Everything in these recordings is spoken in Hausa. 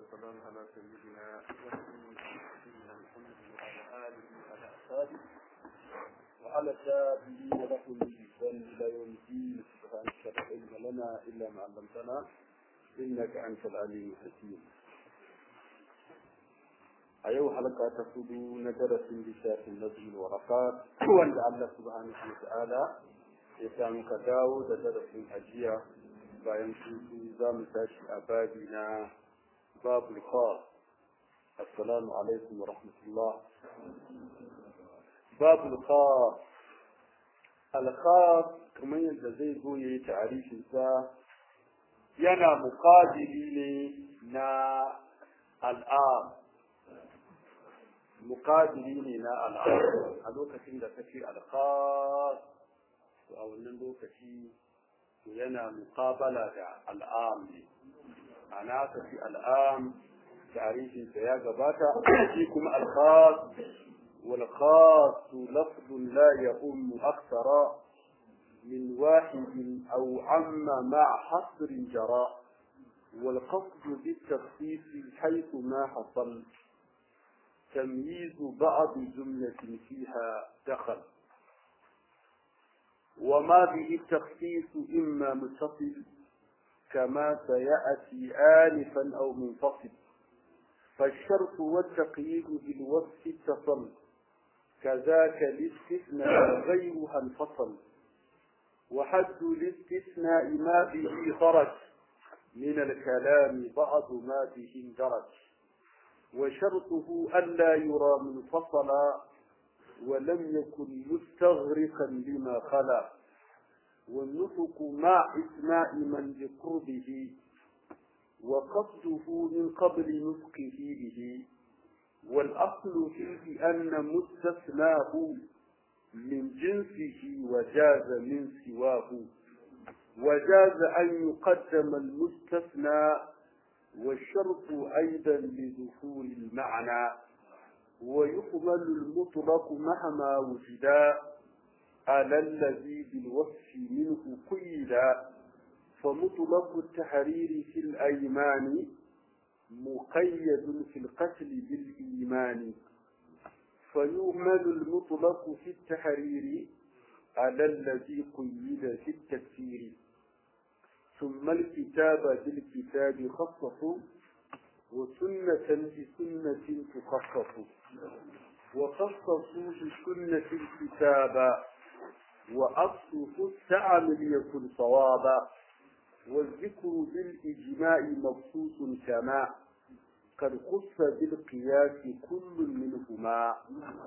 والسلام على سيدنا سيدنا محمد وعلى آله وعلى أصحابه وعلى التابعين لهم بإحسان إلى يوم الدين سبحانك لا علم لنا إلا ما علمتنا إنك أنت العليم الحكيم a yau halka ta hudu na darasin littafin nazil warakat wanda Allah subhanahu wa ta'ala ya samu ka dawo da darasin ajiya bayan hutu za mu tashi a babi na babul khas assalamu alaikum wa rahmatullah babul khas al khas kamar yadda zai zo yayi ta'arifin sa yana muqabili ne na al'am muqabili ne na al'am a lokacin da kace al-khas to a wannan lokaci yana muqabala da al'am ne ana kace al'am tarihin sa ya gabata shi kuma al-khas wal khas lafz la ya'um akthara من واحد أو عم مع حصر جرى والقصد بالتخصيص حيث ما حصل تمييز بعض جملة فيها دخل وما به التخصيص إما متصل كما سيأتي آنفا أو منفصل فالشرط والتقييد بالوصف اتصل كذاك الاستثناء غيرها انفصل وحد الاستثناء ما به خرج من الكلام بعض ما به اندرج وشرطه ألا يرى منفصلا ولم يكن مستغرقا لما خلا والنطق مع إسماء من بقربه وقصده من قبل نطقه به والأصل فيه أن مستثناه من جنسه وجاز من سواه وجاز أن يقدم المستثنى والشرط أيضا لدخول المعنى ويقبل المطلق مهما وجدا على الذي بالوصف منه قيدا فمطلق التحرير في الأيمان مقيد في القتل بالإيمان فيهمل المطلق في التحرير على الذي قيد في التكفير ثم الكتاب بالكتاب خصصوا وسنة بسنة تخصص وخصصوا بسنة الكتاب وأصله التعامل يكن صوابا والذكر بالإجماع مبسوط كما قد خص بالقياس كل منهما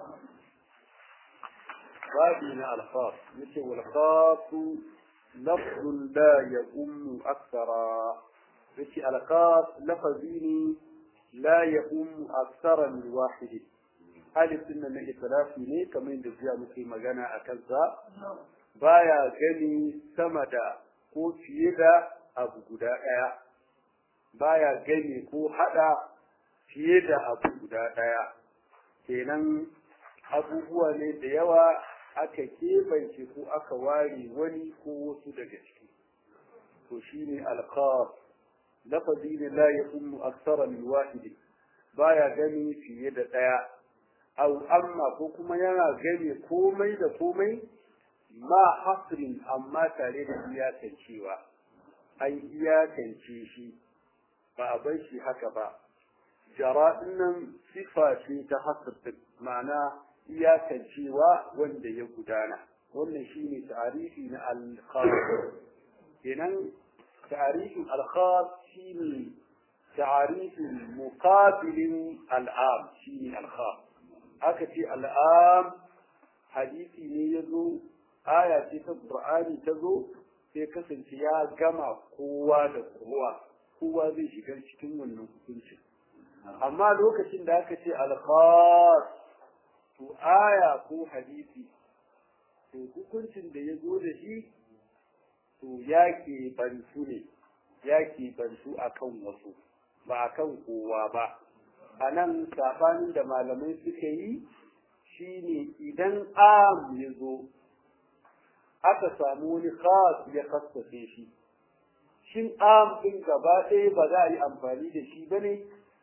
بابنا الخاص مثل والخاص لفظ لا يؤم أكثر مثل الخاص لفظين لا يؤم أكثر من واحد هل سنة من إثلاث ne kamar yadda jiya muke magana a kansa baya gani sama da ko fiye da abu guda ɗaya baya gani ko haɗa fiye da abu guda ɗaya kenan abubuwa ne da yawa aka keɓance ko aka ware wani ko wasu daga ciki to shine alqas lafazi ne la yakummu aksara min wahidi baya gani fiye da ɗaya aw amma ko kuma yana gani komai da komai ma hasrin amma tare da iyakancewa an iyakance shi ba a bar shi haka ba jara nan sifa ce ta hasr ma'ana iyakancewa wanda ya gudana wannan shine ta'arifi na al-khas kenan ta'arifin al-khas shine ta'arifin muqabilin al-am shine al-khas aka ce al-am hadisi ne yazo aya ce ta qur'ani ta zo sai kasance ya gama kowa da kowa kowa zai shiga cikin wannan hukuncin amma lokacin da aka ce al-khas to aya ko hadisi to hukuncin da ya zo da shi to ya ke bantu ne ya ke bantu akan wasu ba akan kowa ba a nan sabanin da malamai suka yi shine idan am ya zo aka samu wani khas ya kassace shi shin am din gaba ɗaya ba za a yi amfani da shi bane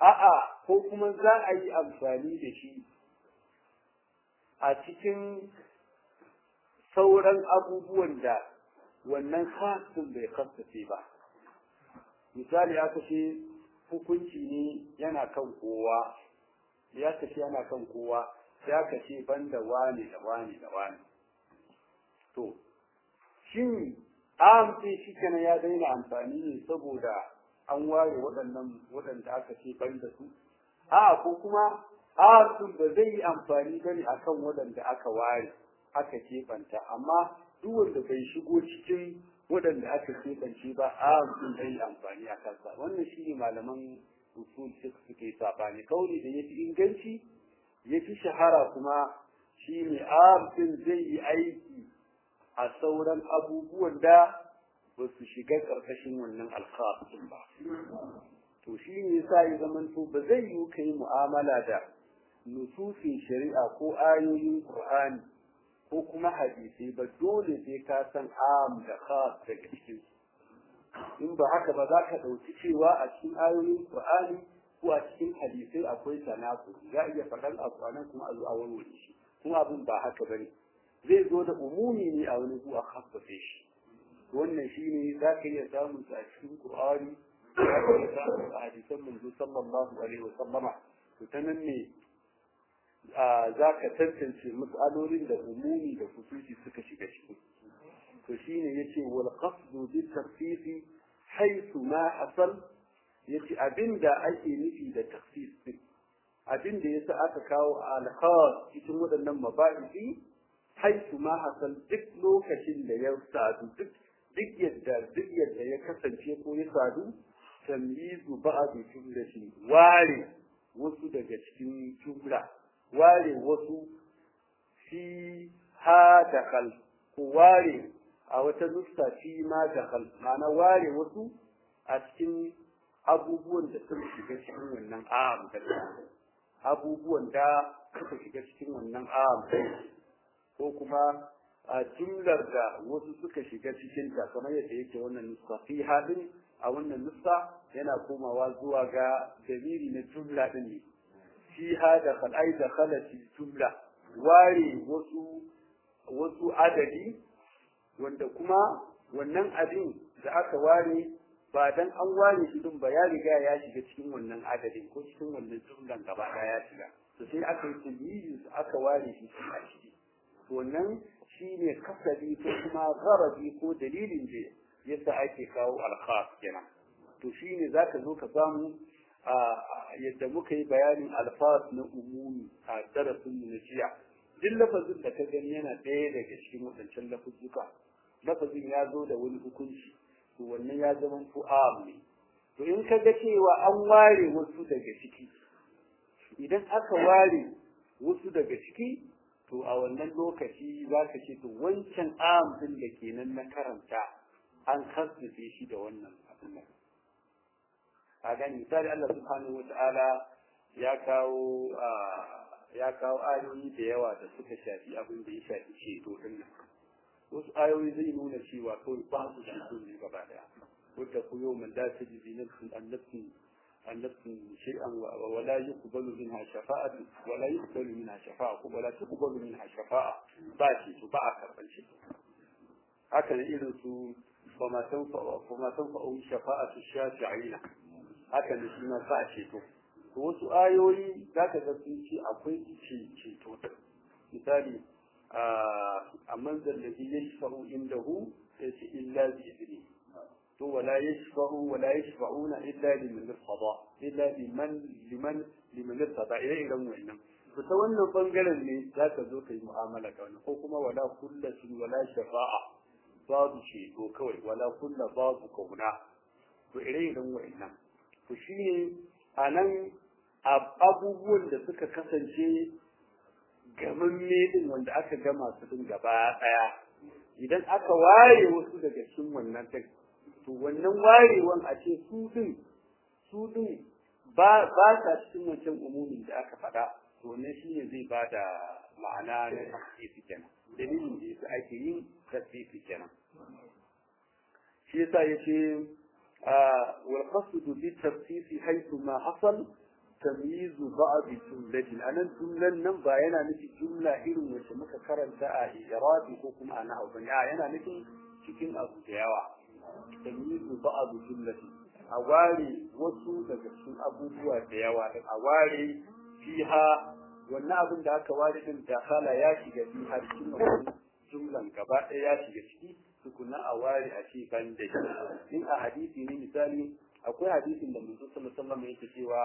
a'a ko kuma za a yi amfani da shi a cikin sauran abubuwan da wannan khasin bai kasace ba misali aka ce hukunci ne yana kan kowa ya kashe yana kan kowa ya kashe banda wani da wani da wani to shin amsi shi kenan ya daina amfani ne saboda an ware waɗannan waɗanda aka ce banda su a ko kuma amsin ba zai yi amfani ba ne akan waɗanda aka ware aka keɓanta amma duk wanda bai shigo cikin waɗanda aka keɓance ba amsin zai yi amfani a kansa wannan shi ne malaman usul suke sabani kauli da yafi inganci yafi shahara kuma shi ne amsin zai yi aiki a sauran abubuwan da ba su shiga ƙarƙashin wannan alkhafin ba to shi ne yasa ya zamanto ba zai yi ka yi mu'amala da nususin shari'a ko ayoyin qur'ani ko kuma hadisai ba dole sai ka san am da khas daga cikin in ba haka ba za ka ɗauki cewa a cikin ayoyin qur'ani ko a cikin hadisai akwai tanaku za a iya faɗan abu a nan kuma a zo a warware shi kuma abin ba haka bane zai zo da umumi ne a wani ku a khassace shi wannan shine za ka iya samun a cikin qur'ani za ka iya samun a hadisan manzo sallallahu alaihi wa sallama to ta nan ne za ka tantance matsalolin da umumi da kusuci suka shiga ciki to shine yace wal qasdu bi tafsiri haythu ma hasal yace abinda ake nufi da tafsir din abinda yasa aka kawo al cikin waɗannan mabadi haythu ma hasal duk lokacin da ya sadu duk duk yadda duk yadda ya kasance ko ya sadu tamyizu ba'd jumlati ware wasu daga cikin jumla ware wasu fi ha dakal ko ware a wata nuska fi ma dakal ma'ana ware wasu a cikin abubuwan da suka shiga cikin wannan am abubuwan da suka shiga cikin wannan am ko kuma a jumlar da wasu suka shiga cikin ta kamar yadda yake wannan nuska fi hadin a wannan nuska yana komawa zuwa ga dalili na jumla din ne fiha da khalai da khalati jumla ware wasu wasu adadi wanda kuma wannan abin da aka ware ba dan an ware shi din ba ya riga ya shiga cikin wannan adadin ko cikin wannan jumlan gaba ɗaya ya shiga to sai aka yi tamyiz aka ware shi a ciki to wannan shine kasabi ko kuma garabi ko dalilin da yasa ake kawo alkhas kenan to shine zaka zo ka samu yadda muka yi bayanin alfas na umumi a darasin mu na jiya duk lafazin da ka gani yana ɗaya daga cikin waɗancan lafuzzuka lafazin ya zo da wani hukunci to wannan ya zama fu'am ne to in ka ga cewa an ware wasu daga ciki idan aka ware wasu daga ciki to a wannan lokaci za ka ce to wancan am din da kenan na karanta an kasance shi da wannan abin nan a gani misali Allah subhanahu wata'ala ya kawo ya kawo ayoyi da yawa da suka shafi abin da ya shafi ceto din nan wasu ayoyi zai nuna cewa kawai ba su ceto ne gaba daya wadda ku yau man da ta jibi nafsin annabsin annabsin shay'an wa la yuqbalu minha shafa'atu wa la yuqbalu minha shafa'a wa la tuqbalu minha shafa'a ba ceto ba a karban ceto haka ne irin su فما تنفع فما تنفع شفاعة الشافعين haka da shi ma ba a ceto to wasu ayoyi za ka ga sun ce akwai ceto misali a manzar da ya shafaru inda hu sai ce illa bi izini to wala yashfa'u wala yashfa'una illa liman irtada illa liman liman liman irtada ire iren wannan to ta wannan bangaren ne za ka zo ka yi mu'amala da wannan ko kuma wala kullatin wala shafa'a babu ceto kawai wala kulla babu kauna to ire iren wannan to shi ne a nan abubuwan da suka kasance gamamme din wanda aka gama su din gaba daya idan aka ware wasu daga cikin wannan din to wannan warewan a ce su din su din ba ba sa cikin wancan umumin da aka faɗa to wannan shine zai ba da ma'ana na tafsiri kenan dalilin da yasa ake yin tafsiri kenan shi yasa yace والقصد بالتخصيص حيث ما حصل tamyizu ba'd jumlatin anan jumlan nan ba yana nufi jumla irin wacce muka karanta a irabi ko kuma a nahwu bane a yana nufin cikin abu da yawa tamyizu ba'd jumlatin a ware wasu daga cikin abubuwa da yawa a ware fiha wannan abin da aka ware din dakala ya shiga fi har cikin wannan jumlan gaba ɗaya ya shiga ciki tukuna a ware a ce ban da shi in a hadisi ne misali akwai hadisin da manzo sallallahu alaihi wasallam yake cewa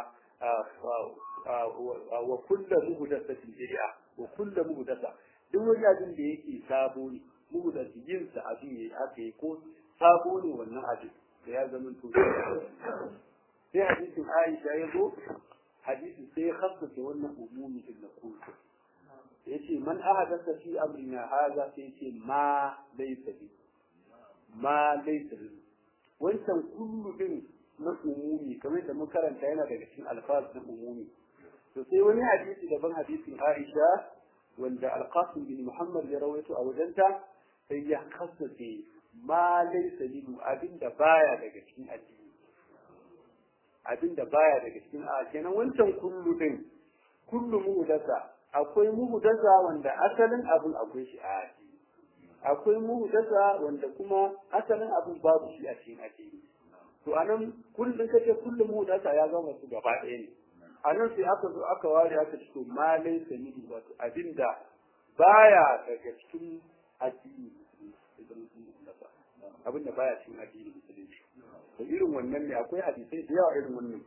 wa kullu muhdathatin bid'a wa kullu muhdatha duk wani abin da yake sabo ne muhdathi yin sa abin yayi aka yi ko sabo ne wannan abin da ya zama to sai hadisin Aisha ya zo hadisi sai ya khassace wannan umumi din na kullu yace man ahadatha fi amrina hadha sai yace ma laysa bi ma laysa bi wancan kullu din na umumi kamar da mun karanta yana daga cikin alfaz na umumi to sai wani hadisi daban hadisin Aisha wanda Al-Qasim bin Muhammad ya rawaito a wajenta sai ya khassace ma laysa bi abinda baya daga cikin addini abinda baya daga cikin a kenan wancan kullu din kullu muhdasa akwai muhdasa wanda asalin abin akwai shi a addini akwai muhdasa wanda kuma asalin abin babu shi a cikin addini to anan kullun kace kullu muhdasa ya zama su gaba ɗaya ne anan sai aka zo aka ware aka ce to malai sanidi wato abinda baya daga cikin addini abinda baya cikin addini musulunci to irin wannan ne akwai hadisai da yawa irin wannan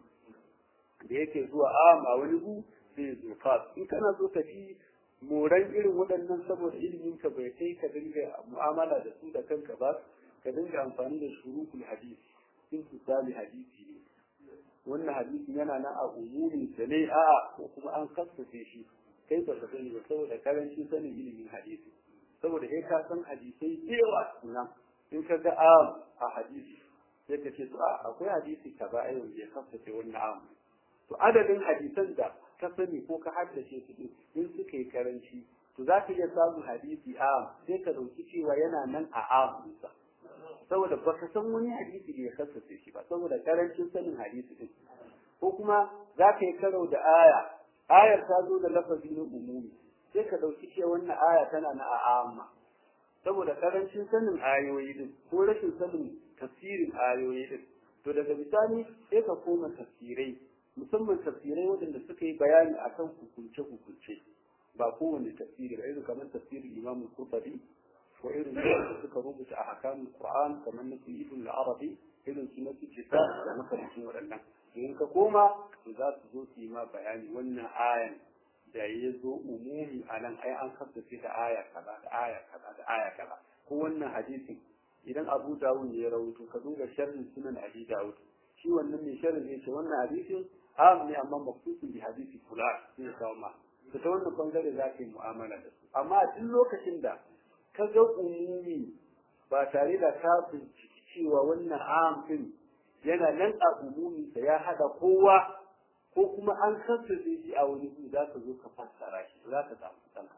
da yake zuwa am a wani gu sai zo khas in kana so ka fi moran irin waɗannan saboda ilimin ka bai kai ka dinga mu'amala da su da kanka ba ka dinga amfani da shurukul hadisi in misali hadisi ne wannan hadisin yana nan a umumin sa ne a'a ko kuma an kassace shi kai ba ka sani ba saboda karancin sanin ilimin hadisi saboda kai ka san hadisai da yawa sunan in ka ga am a hadisi sai ka ce to a akwai hadisi ka ba ai wanda ya kasance wannan am to adadin hadisan da ka sani ko ka haddace su din in suka yi karanci to za ka iya samun hadisi am sai ka dauki cewa yana nan a am ɗinsa saboda ba ka san wani hadisi da ya kasance shi ba saboda karancin sanin hadisi din ko kuma za ka yi karo da aya ayar ta zo da lafazi na umumi sai ka dauki cewa wannan aya tana na a amma saboda karancin sanin ayoyi din ko rashin sanin tafsirin ayoyi din to daga bisani sai ka koma tafsirai musamman tafsirai waɗanda suka yi bayani akan hukunce hukunce ba kowane tafsiri ba irin kamar tafsirin Imam Qurtubi ko irin da suka rubuta a hakamin Qur'an kamar na Ibn al-Arabi irin su na Kitab da makarantin waɗannan in ka koma to za su zo su yi ma bayani wannan ayan da ya zo umumi a nan ai an kasance da aya kaza da aya kaza da aya kaza ko wannan hadisin idan Abu Dawud ya rawaito ka duba sharhin sunan Abi Dawud shi wannan mai sharhin zai ce wannan hadisin am ne amma maksusun bi hadisi fulan sai ya kawo ma to ta wannan bangare za ka yi mu'amala da su amma a duk lokacin da ka ga umumi ba tare da ka binciki cewa wannan am din yana nan a umumi da ya hada kowa ko kuma an kasance shi a wani gu za ka zo ka fassara shi za ka samu kanka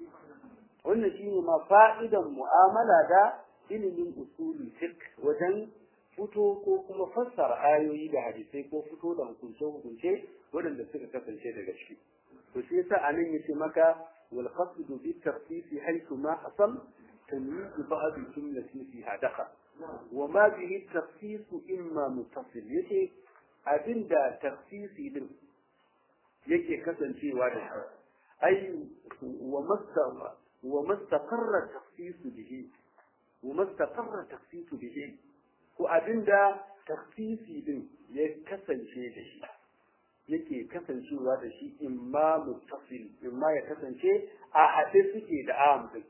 wannan shine ma fa'idan mu'amala da ilimin usulul fiqh wajen fito ko kuma fassara ayoyi da hadisai ko fito da hukunce hukunce waɗanda suka kasance daga ciki to shi yasa anan yace maka wal qasd bi tafsir haythu ma hasal tamyiz ba'd jumlati fiha dakhal wa ma bihi tafsir imma muttasil yace abinda tafsiri din yake kasancewa da shi ai wa masta wa mastaqarra tafsir bihi wa mastaqarra tafsir bihi ko abinda tafsiri din ya kasance da shi yake kasancewa da shi imma muttasil imma ya kasance a haɗe suke da am din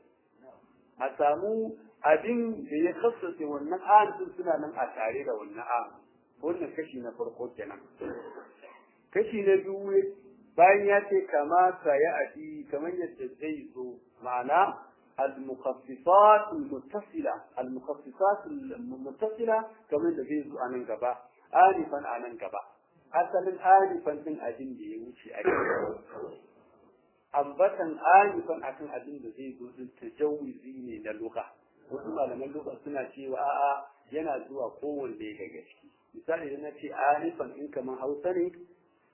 a samu abin da ya kasance wannan am din suna nan a tare da wannan am wannan kashi na farko kenan kashi na biyu bayan ya ce kama ya adi kamar yadda zai zo ma'ana المخصصات المتصلة المخصصات المتصلة كما الذي أنا نقبا آنفا أنا نقبا أصلا آنفا من أدن دي وشي أدن أنبتا آنفا أكن أدن دي تجوزي من اللغة wasu malaman lugha suna cewa a'a yana zuwa kowanne daga ciki misali idan na ce alifan in kamar hausa ne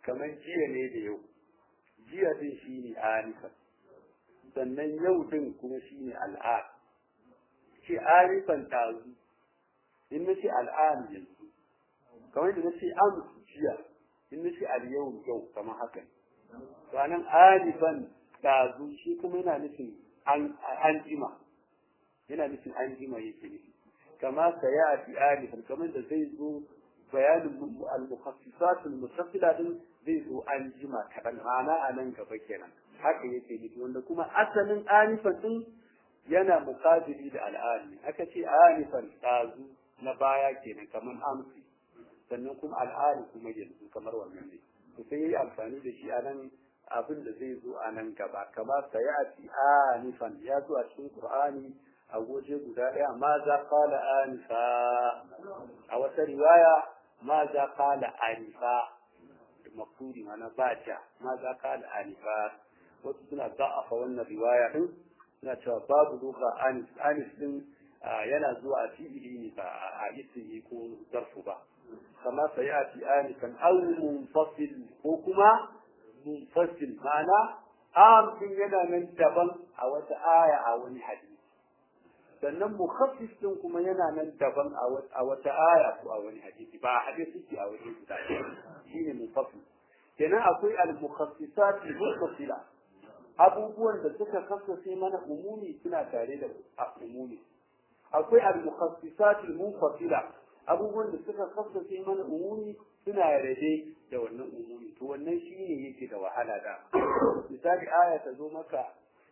kamar jiya ne da yau jiya din shine anifa sannan yau din kuma shine al'ad ce arifan tazu in nace al'ad yanzu kamar da nace am jiya in nace al yau yau kamar haka to anan arifan tazu shi kuma yana nufin an jima yana nufin an jima yake nufi kama sayati arifan kamar da zai zo bayanin al-mukhassisat al-mustaffila din zai zo an jima kaɗan ma'ana a nan gaba kenan haka yake nufi wanda kuma asalin anifan din yana muqabili da al'ani aka ce anifan tazu na baya kenan kamar amsi sannan kuma al'ani kuma yanzu kamar wannan ne to sai yi amfani da shi a nan abin da zai zo a nan gaba kamar sayati anifan ya zo a cikin qur'ani a goje guda ɗaya ma za kala anifa a wata riwaya ma za kala anifa makuri mana ba ja ma za kala anifa wasu suna za'afa wannan riwaya din suna cewa babu doka anis anis din yana zuwa a fi'ili ne ba a ismi ko zarfu ba kama sai a fi anifan aw munfasil ko kuma munfasil ma'ana am din yana nan daban a wata aya a wani hadisi sannan mukhaffif din kuma yana nan daban a wata aya ko a wani hadisi ba hadisi ke a wani guda shine mufassil kenan akwai al-mukhassisat al-muttasila abubuwan da suka kasance mana umumi suna tare da umumi akwai al-mukhassisat al-munfasila abubuwan da suka kasance mana umumi suna rade da wannan umumi to wannan shine yake da wahala da misali aya ta zo maka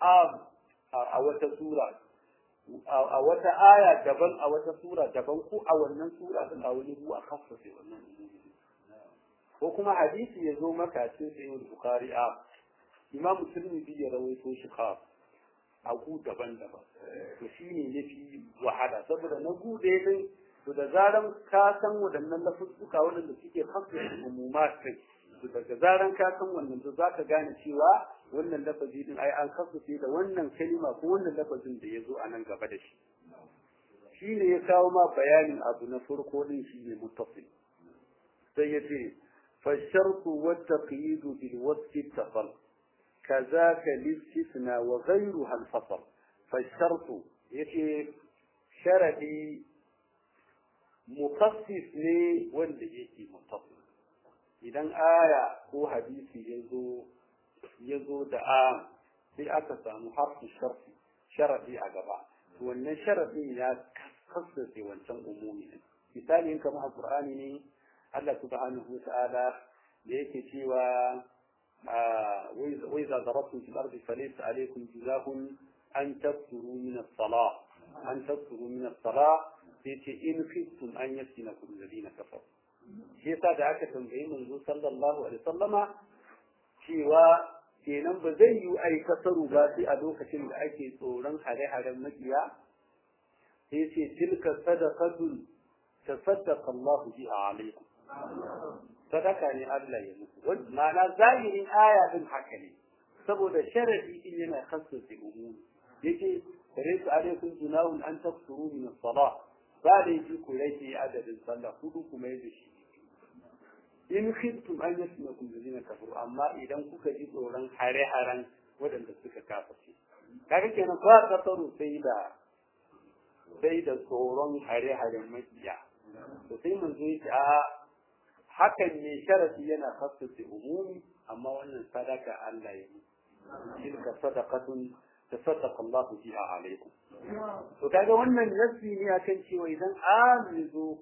a wata sura a wata aya daban a wata sura daban ko a wannan sura din a wani ruwa kasance wannan ko kuma hadisi ya zo maka cikin sahih bukhari a imam muslim bi ya rawaito shi ka a gu daban-daban to shine yafi wahala saboda na gu ɗaya din to da zaran ka san waɗannan lafuzzuka waɗanda suke kasance umumat kai to daga zaran ka san wannan to zaka gane cewa wannan lafazi din ai an kasance da wannan kalima ko wannan lafazin da ya zo a nan gaba da shi shi ne ya kawo ma bayanin abu na farko din shi ne muttasil sai ya ce فالشرط والتقييد بالوصف اتصل كذاك الاستثناء وغيرها الفصل فالشرط يتي شرعي مخصص لي wanda yake muttasil idan aya ko hadisi ya zo ya zo da a sai aka samu harfin sharfi sharadi a gaba wannan sharadin ya kasance wancan umumi ne misali in kama alqur'ani ne Allah subhanahu wata'ala da yake cewa wa idza darabtum fil ardi falaysa alaykum junahun an tafsuru min as-salah an tafsuru min as-salah sai ce in khiftum an yaftinakum alladhina kafaru shi yasa da aka tambayi manzo sallallahu alaihi wasallama cewa kenan ba zai yi ai kasaru ba sai a lokacin da ake tsoron hare-haren makiya sai ce tilka sadaqatun tasaddaqa Allahu biha alaikum sadaka ne Allah ya muku ma'ana zahirin aya din haka ne saboda sharadi din yana kasance umumi yake laysa alaikum junahun an tafsuru min as-salah ba da yi ku rage adadin sallah hudu kuma yadda shi in khiftum an yasmakum alladhina kafaru amma idan kuka ji tsoron hare-haren waɗanda suka kaface kaga kenan ba kasaru sai da sai da tsoron hare-haren makiya to sai mun zo a hakan ne sharadi yana khassace umumi amma wannan sadaka Allah ya yi tilka sadaqatun tasaddaqa Allah biha alaikum to kaga wannan nasi ne akan cewa idan amizu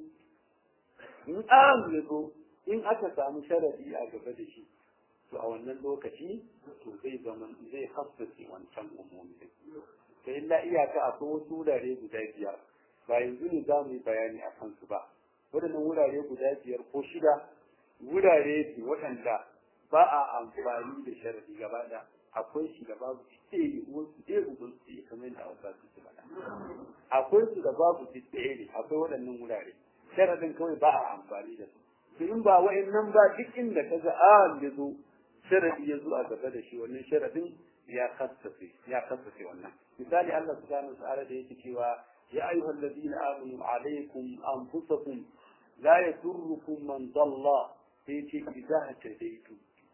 in amizu in aka samu sharadi a gaba da shi to a wannan lokaci to zai zama zai khassace wancan umumi sai illa iyaka akwai wasu wurare guda biyar ba yanzu ne za mu yi bayani a kansu ba waɗannan wurare guda biyar ko shida wurare ne waɗanda ba a amfani da sharadi gaba da akwai shi da babu ɗaya wasu ɗaya uban su ɗaya kamar yadda hausa su ce faɗa akwai su da babu su ɗaya ne akwai waɗannan wurare sharadin kawai ba a amfani da su to in ba wa'annan ba duk inda ka ga a ya zo sharadi ya zo a gaba da shi wannan sharadin ya kassafe ya kassafe wannan misali Allah subhanahu wa ta'ala da yake cewa ya ayyuhal ladina amanu alaykum anfusakum la yadurrukum man dalla sai ce idza tadaitu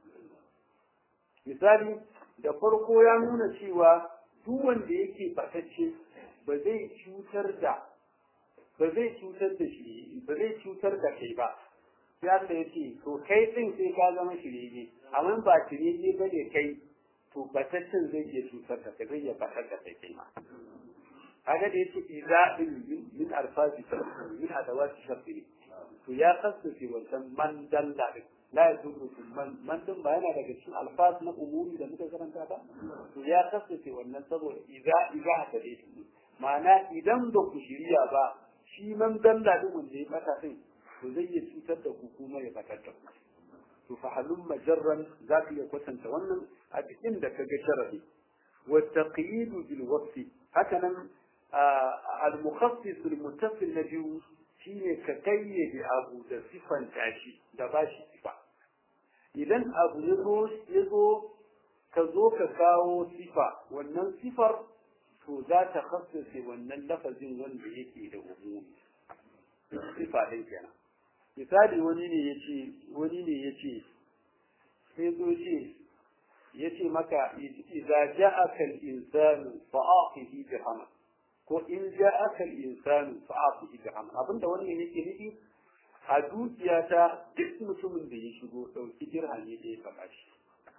misali da farko ya nuna cewa duk wanda yake batacce ba zai cutar da ba zai cutar da shi ba zai cutar da kai ba sai Allah ya ce to kai din sai ka zama shirye amma ba shirye ba ne kai to bataccen zai iya cutar da kai zai iya batar da kai ma kaga da yace idza din min alfazi min adawati sharri to ya kasance wancan man dalla din la yadurru man man din ba yana daga cikin alfaz na umuri da muka karanta ba to ya kasance wannan saboda idza idza ta dai ma'ana idan ba ku shirya ba shi man dalla din wanda ya bata din to zai iya cutar da ku kuma ya batar da ku to fa halum majarran za ka iya kwatanta wannan a cikin da kaga sharadi wa taqyid bil wasfi haka nan al mukhassis al muttasil na biyu shine ka kayyade abu da sifan tashi da bashi sifa idan abu ya zo ya zo ka zo ka kawo sifa wannan sifar to za ta khassace wannan lafazin wanda yake da umumi sifa ɗin kenan misali wani ne yace wani ne yace sai zo ce yace maka idza ja'aka al-insanu fa'aqihi bi hamd ko in ja'aka al-insanu fa'aqihi bi hamd abinda wannan yake nufi a dukiyata duk mutumin da ya shigo dauki dirhami da ya faɗa shi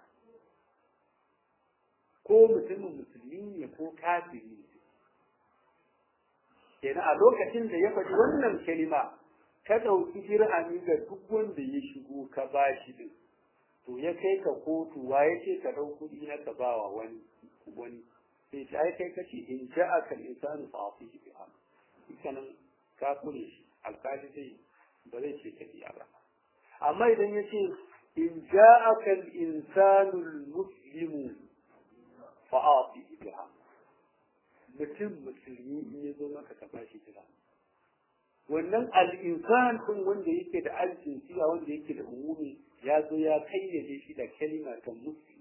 ko mutumin musulmi ne ko kafiri ne kenan a lokacin da ya faɗi wannan kalima ka ɗauki dirhami ga duk wanda ya shigo ka ba shi din to ya kai ka kotu wa ya ce ka ɗau kuɗi na ka ba wa wani wani sai ta ai kai kace in ja aka insanu fa afihi bi am ikanan ka kure shi alkali zai ba zai ce ka biya ba amma idan ya ce in ja aka insanu muslimu fa afihi bi am mutum musulmi in ya zo maka ka ba shi dirhami wannan al'insan ɗin wanda yake da aljinsiya wanda yake da umumi ya zo ya kayyade shi da kalima ta muslim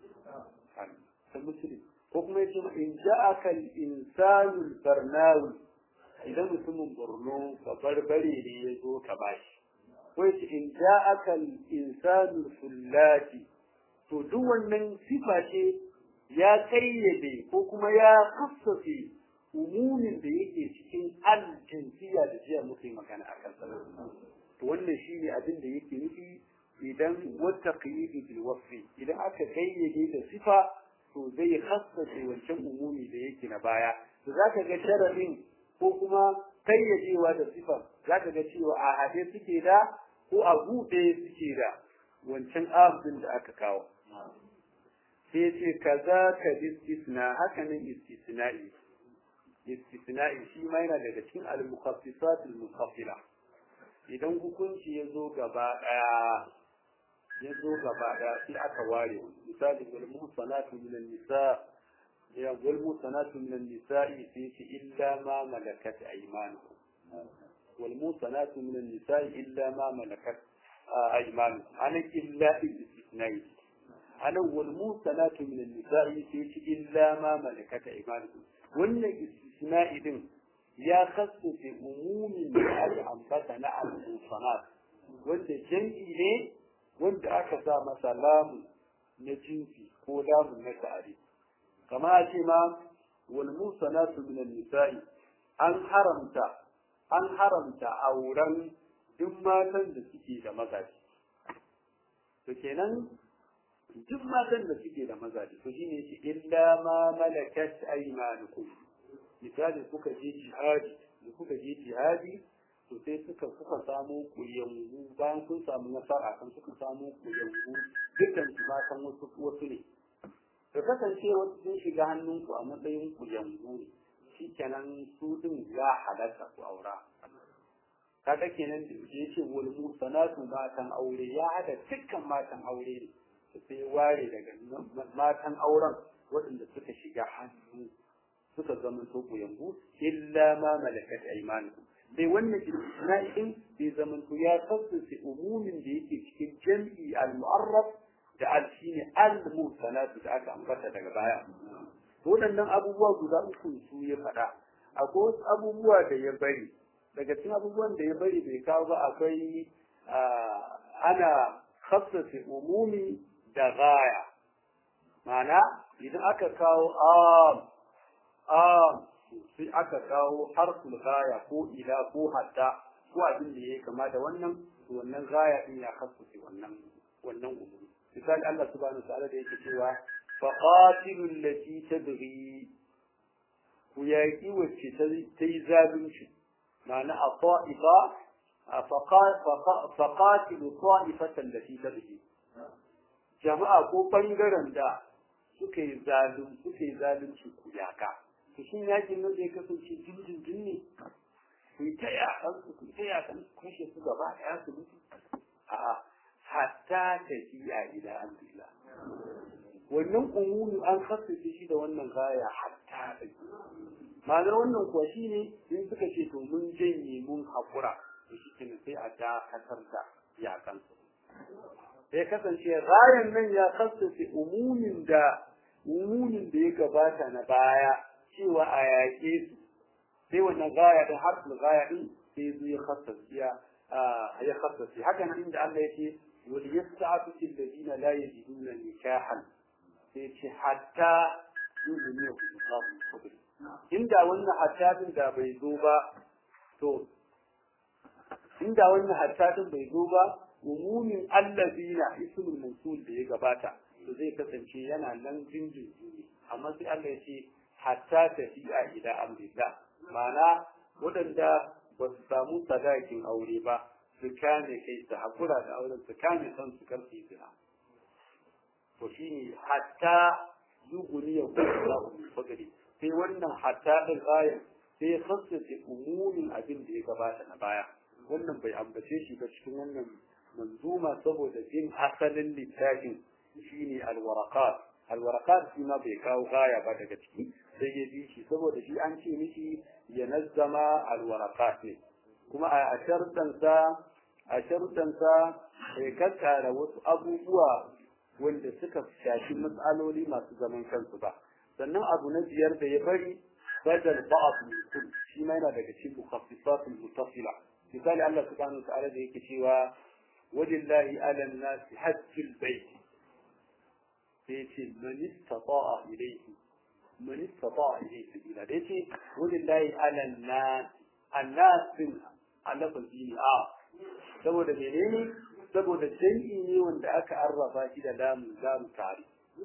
ta muslim ko kuma ya ce ma in ja'aka al-insanu barnawi idan mutumin borno ka barbare ne ya zo ka bashi ko ya ce in ja'aka al-insanu fullati to duk wannan sifa ce ya kayyade ko kuma ya kassafe umumin da yake cikin al-jinsiya da jiya muke magana akan sa to wannan shine abin da yake nufi idan wata qiyidi bil wasfi idan aka kayyade da sifa to zai khassace wancan umumi da yake na baya to zaka ga sharadin ko kuma kayyadewa da sifa zaka ga cewa a hade suke da ko a buɗe suke da wancan abin da aka kawo sai ce kaza ka istisna haka nan istisna'i istisna'i shi ma yana daga cikin al-mukhassisat al-mukhaffila idan hukunci ya zo gaba daya ya zo gaba daya sai aka ware misali wal muhsanatu min an-nisa ya wal muhsanatu min an-nisa'i sai ce illa ma malakat aymanukum wal muhsanatu min an-nisa'i illa ma malakat aymanukum ana illa istisna'i ana wal muhsanatu min an-nisa'i sai ce illa ma malakat aymanukum wannan istisna'i din ya kasance umumin da aka ambata na al-musanat wanda jam'i ne wanda aka sa masa lamu na jinsi ko lamu na ta'ari kama a ce ma wal musanatu min an-nisa'i an haramta an haramta auren duk matan da suke da mazaji to kenan duk matan da suke da mazaji to shine shi illa ma malakat aymanukum misali kuka je jihadi da kuka je jihadi to sai suka kuka samu kuyangu bayan kun samu nasara kan suka samu kuyangu dukkan su ma kan wasu wasu ne to kasance wasu sun shiga hannunku a matsayin kuyangu ne shikenan su din ya halatta ku aura kaga kenan da yake wal musanatu matan aure ya hada dukkan matan aure ne sai ware daga matan auren waɗanda suka shiga hannu suka zama to yambu illa ma malakat aymanukum dai wannan istisna'i din bai zama to ya kasance umumin da yake cikin jam'i al-mu'arraf da al shine al-musanatu da aka ambata daga baya waɗannan abubuwa guda uku su ya faɗa akwai wasu abubuwa da ya bari daga cikin abubuwan da ya bari bai kawo ba akwai ana khassace umumi da gaya ma'ana idan aka kawo am am sai aka kawo harful gaya ko ila ko hatta ko abin da yake kama da wannan wannan gaya din ya khassace wannan wannan umumi misali Allah subhanahu wa ta'ala da yake cewa faqatilul lati tabghi ku yaƙi wacce ta yi zalunci ma'ana a ta'ifa faƙatilu ta'ifatan da fi tarhi jama'a ko ɓangaren da suka yi zalun suka yi zalunci ku yaƙa to shin yaƙin nan zai kasance jinjin ne ku yi ta yaƙan su ku yi ta yaƙan su kashe su gaba ɗaya su mutu a'a hatta tafiya ila amrillah wannan umumi an khassace shi da wannan gaya hatta da ma'anar wannan kuwa shi ne in suka ce to mun janye mun haƙura to shi kenan sai a dakatar da yakan sai kasance rayan nan ya khassace umumin da umumin da ya gabata na baya cewa a yaƙe su sai wannan gaya din harfin gaya din sai zo ya khassace ya khassace haka nan inda Allah yake wal yasta'atu alladhina la yajiduna nikahan sai ce hatta yuzuni ku inda wannan hattadin da bai zo ba to inda wannan hattadin bai zo ba umumin allazina ismul mawsul da ya gabata to zai kasance yana nan jinjin amma sai Allah ya ce hatta tafiya ila amrillah ma'ana waɗanda ba su samu sadakin aure ba su kame kai su hakura da auren su kame san su karfi zina to shine hatta yuguni ya kuma fagari sai wannan hatta din ayar sai ya khassace umumin abin da ya gabata na baya wannan bai ambace shi ba cikin wannan manzuma saboda jin asalin littafin shine alwaraqat alwaraqat shi ma bai kawo gaya ba daga ciki sai ya bi shi saboda shi an ce mishi ya nazzama alwaraqat ne kuma a sharɗansa a sharɗansa ya kakkara wasu abubuwa wanda suka shafi matsaloli masu zaman kansu ba sannan abu na biyar da ya bari badal ba'd min kull shi ma yana daga cikin mukhassisatul mutasila misali Allah subhanahu wa ta'ala da yake cewa walillahi ala an-nas hajjul bayt sai ce man istata'a ilayhi man istata'a ilayhi sabila da yace walillahi ala an-nas an-nas din Allah ne a saboda menene saboda jami'i ne wanda aka arraba shi da lamun lamun tare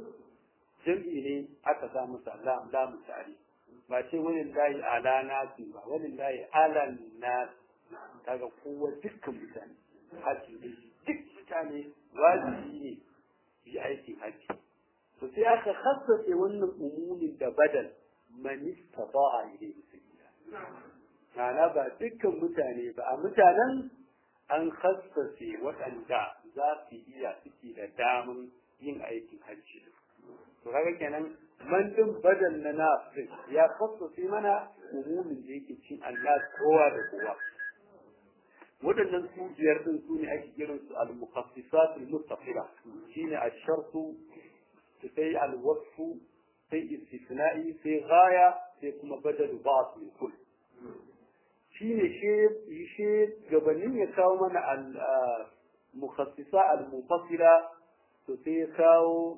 jam'i ne aka sa masa lamun tare ba ce wani layi ala nasi ba wani layi ala nasi kaga kowa dukkan mutane haji ne duk mutane wajibi ne yi aikin haji to sai aka khassace wannan umumin da badal man istata'a ilayhi sabila ma'ana ba dukkan mutane ba a mutanen an khassace waɗanda za su iya suke da damun yin aikin hajji to kaga kenan man din badal na nafsin ya khassace mana umumin da yake cin Allah kowa da kowa waɗannan su biyar din su ne ake kiran su al-mukhassisat al-muttafila shine ash-shartu sai al-wasfu sai istisna'i sai ghaya sai kuma badal ba'd min kull shine shi shi gabanin ya kawo mana al-mukhassisa al-mufassila to sai ya kawo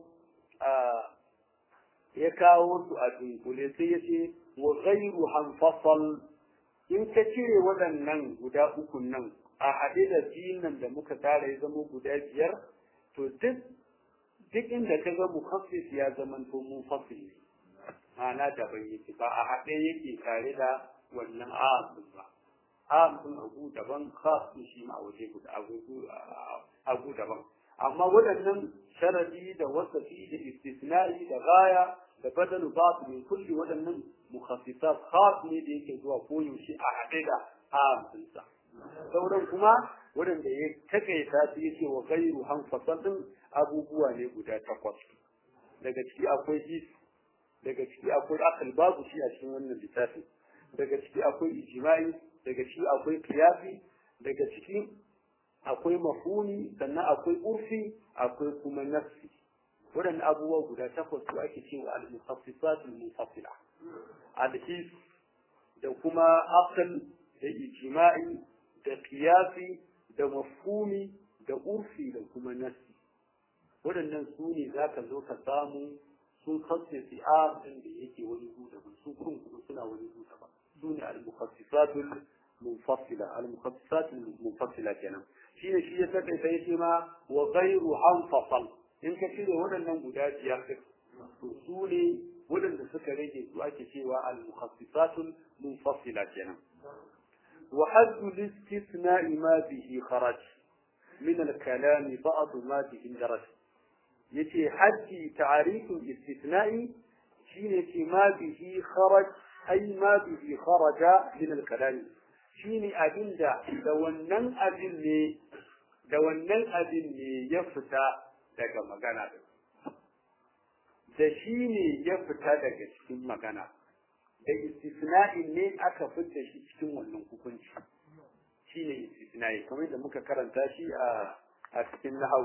ya kawo su a dunkule sai ya ce wa ghayru hanfasal in ka cire waɗannan guda uku nan a haɗe da nan da muka tara ya zama guda biyar to duk duk inda ka ga mukhassis ya zama to mufassil ma'ana daban yake ba a haɗe yake tare da wannan amin ba amin abu daban khas shi ma waje guda abu daban amma waɗannan sharadi da wasafi da istisna'i da gaya da badalu ba min kulli waɗannan mukhassisat khas ne da yake zuwa koyaushe a haɗe da amin sa sauran kuma waɗanda ya takaita su yace wa gairu hanfasalin abubuwa ne guda takwas daga ciki akwai his daga ciki akwai akal babu shi a cikin wannan littafi daga ciki akwai ijma'i daga ciki akwai qiyasi daga ciki akwai mafhumi sannan akwai urfi akwai kuma nafsi waɗannan abubuwa guda takwas su ake cewa al-mukhassisat al-mufassila al-his da kuma akal da ijma'i da qiyasi da mafhumi da urfi da kuma nasi waɗannan su ne za ka zo ka samu sun kasse si'ar ɗin da yake wani gu daban su kun kuma suna wani gu daban su ne al-mukhassisatul munfassila al-mukhassisatul munfassila kenan shine shi ya saka sai shi ma wa ghayru anfasal in ka cire waɗannan guda biyar ɗin to su ne waɗanda suka rage su ake cewa al-mukhassisatul munfassila kenan wa haddu al-istithna'i ma bihi kharaj min al-kalam ba'd ma bihi daraj yace haddi ta'riful istithna'i shine ce ma bihi kharaj ay ma bihi kharaja min al-kalam shine abinda da wannan abin ne da wannan abin ne ya fita daga magana da shi ne ya fita daga cikin magana da istisna'in ne aka fita shi cikin wannan hukunci shi ne istisna'i kamar da muka karanta shi a a cikin nahawu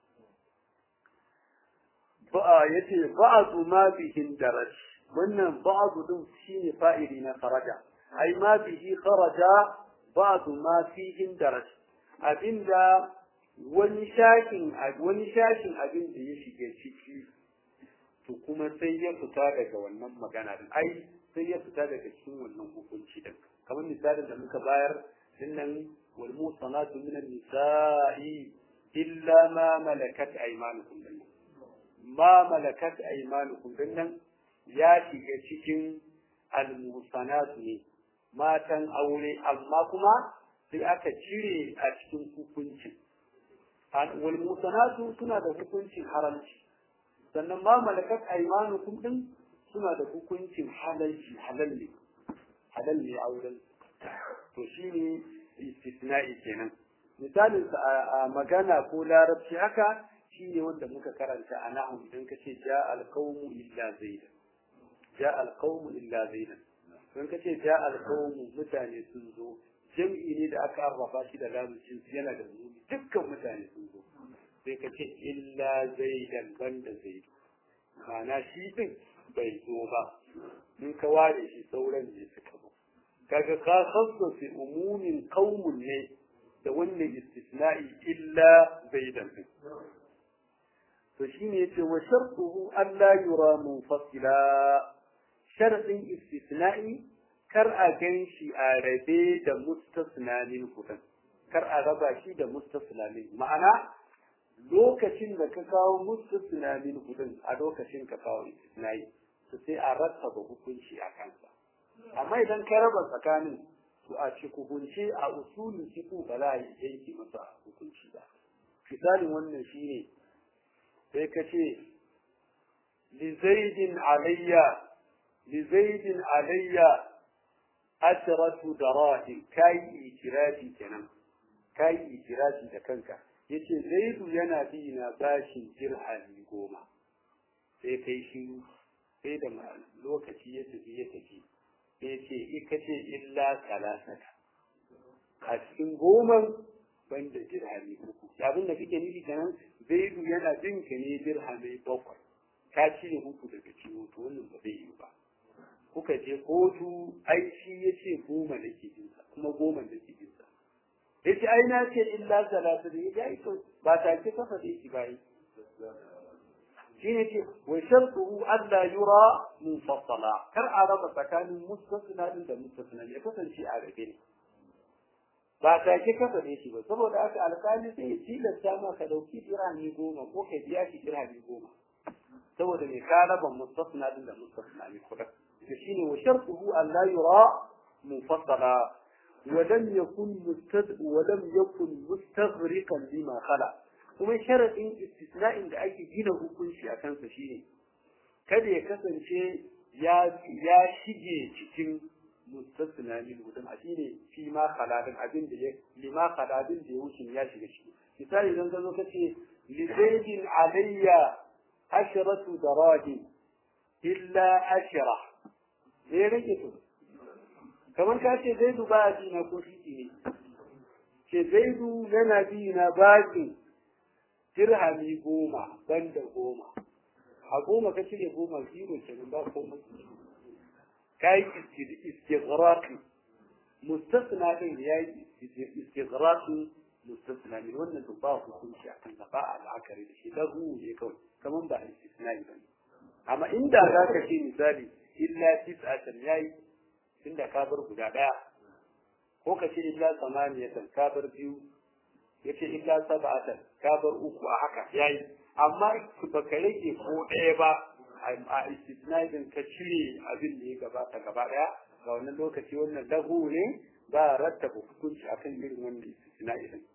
ba'a yace ba'du ma bihin daraj wannan ba'du din shine fa'ili na kharaja ai ma bihi kharaja ba'du ma fihin daraj abinda wani shashin wani shashin abin da ya shige ciki to kuma sai ya fita daga wannan magana din ai sai ya fita daga cikin wannan hukunci din kamar misalin da muka bayar dinnan wal musanatu min nisa'i illa ma malakat aymanukum dinnan ma malakat aymanukum dinnan ya shiga cikin al musanatu ne matan aure amma kuma sai aka cire a cikin hukuncin wal musanatu suna da hukuncin haramci sannan ma malakat aymanukum din suna da hukuncin halalci halal ne halal ne auren to shine istisna'i kenan misalin sa a magana ko larabci haka shine wanda muka karanta a nahu idan ka ce ja alqawmu illa zaidan ja alqawmu illa zaidan idan ka ce ja alqawmu mutane sun zo jam'i ne da aka arrafa shi da lamucin yana da zuri dukkan mutane sun zo sai ka ce illa zaidan banda zaidu ma'ana shi din bai zo ba in ka ware shi sauran ne suka zo kaga ka khassa fi umumin qaumun ne da wannan istisna'i illa zaidan din to shine yace wa shartuhu an la yura munfasila sharadin istisna'i kar a gan shi a rabe da mustasnanin kudin kar a raba shi da mustasnanin ma'ana lokacin da ka kawo mustasnanin kudin a lokacin ka kawo istisnai to sai a rattaba hukunci a kansa amma idan ka raba tsakanin to a ci hukunci a usulin fiqh ba za a yi yanki masa hukunci ba misalin wannan shine sai ka ce li zaidin alayya li zaidin alayya ashratu darahim kai ikirafi kenan kai ikirafi da kanka yace zaidu yana bi na bashin dirhami goma sai kai shi sai da lokaci ya tafi ya tafi sai ce ika ce illa salasata a cikin goman banda dirhami uku abin da kake nufi kenan zaidu yana bin ka ne dirhami bakwai ka cire uku daga ciwo to wannan ba zai yi ba kuka je kotu ai shi ya ce goma da ke jinsa kuma goma da ke jinsa ya ce ai na ce illa salatu da ya yi to ba ta ce kafa da shi bayi shi ne ce wa shartuhu alla yura munfasala kar a raba tsakanin mustasna din da mustasna ya kasance a rabe ne ba ta ce kafa da shi ba saboda haka alƙali sai ya tilasta ma ka dauki dirhami goma ko ka biya shi dirhami goma saboda me ka raba mustasna din da mustasna ne kuɗin shine wa shartuhu an la yura munfasala ولم يكن مستد ولم يكن مستغرقا لما خلا kuma sharadin istisna'in da ake gina hukunci a kansa shine kada ya kasance ya ya shige cikin mustasna min hudun a shine fi ma khaladin abin da ya lima khaladin da ya wuce ya shiga ciki misali idan ka zo ka ce li zaidin alayya ashratu darahim illa ashra me rage to kamar ka ce zaidu ba a bi na ko shi ne ce zaidu yana bi na baki dirhami goma banda goma a goma ka cire goma zero kenan ba komai ka yi istighraqi mustasna din ya yi istighraqi mustasna min wannan to ba hukunci akan sa ba a la'akari da shi lahu ne kawai kaman ba istisna'i ba ne amma inda za ka ce misali illa tis'atan yayi tunda ka bar guda daya ko ka ce illa samaniyatan ka bar biyu yace illa sab'atan ka bar uku a haka yayi amma ba ka rage ko ɗaya ba a istisna'i din ka cire abin da ya gabata gaba daya ga wannan lokaci wannan lahu ne ba rattaba hukunci akan irin wannan istisna'i din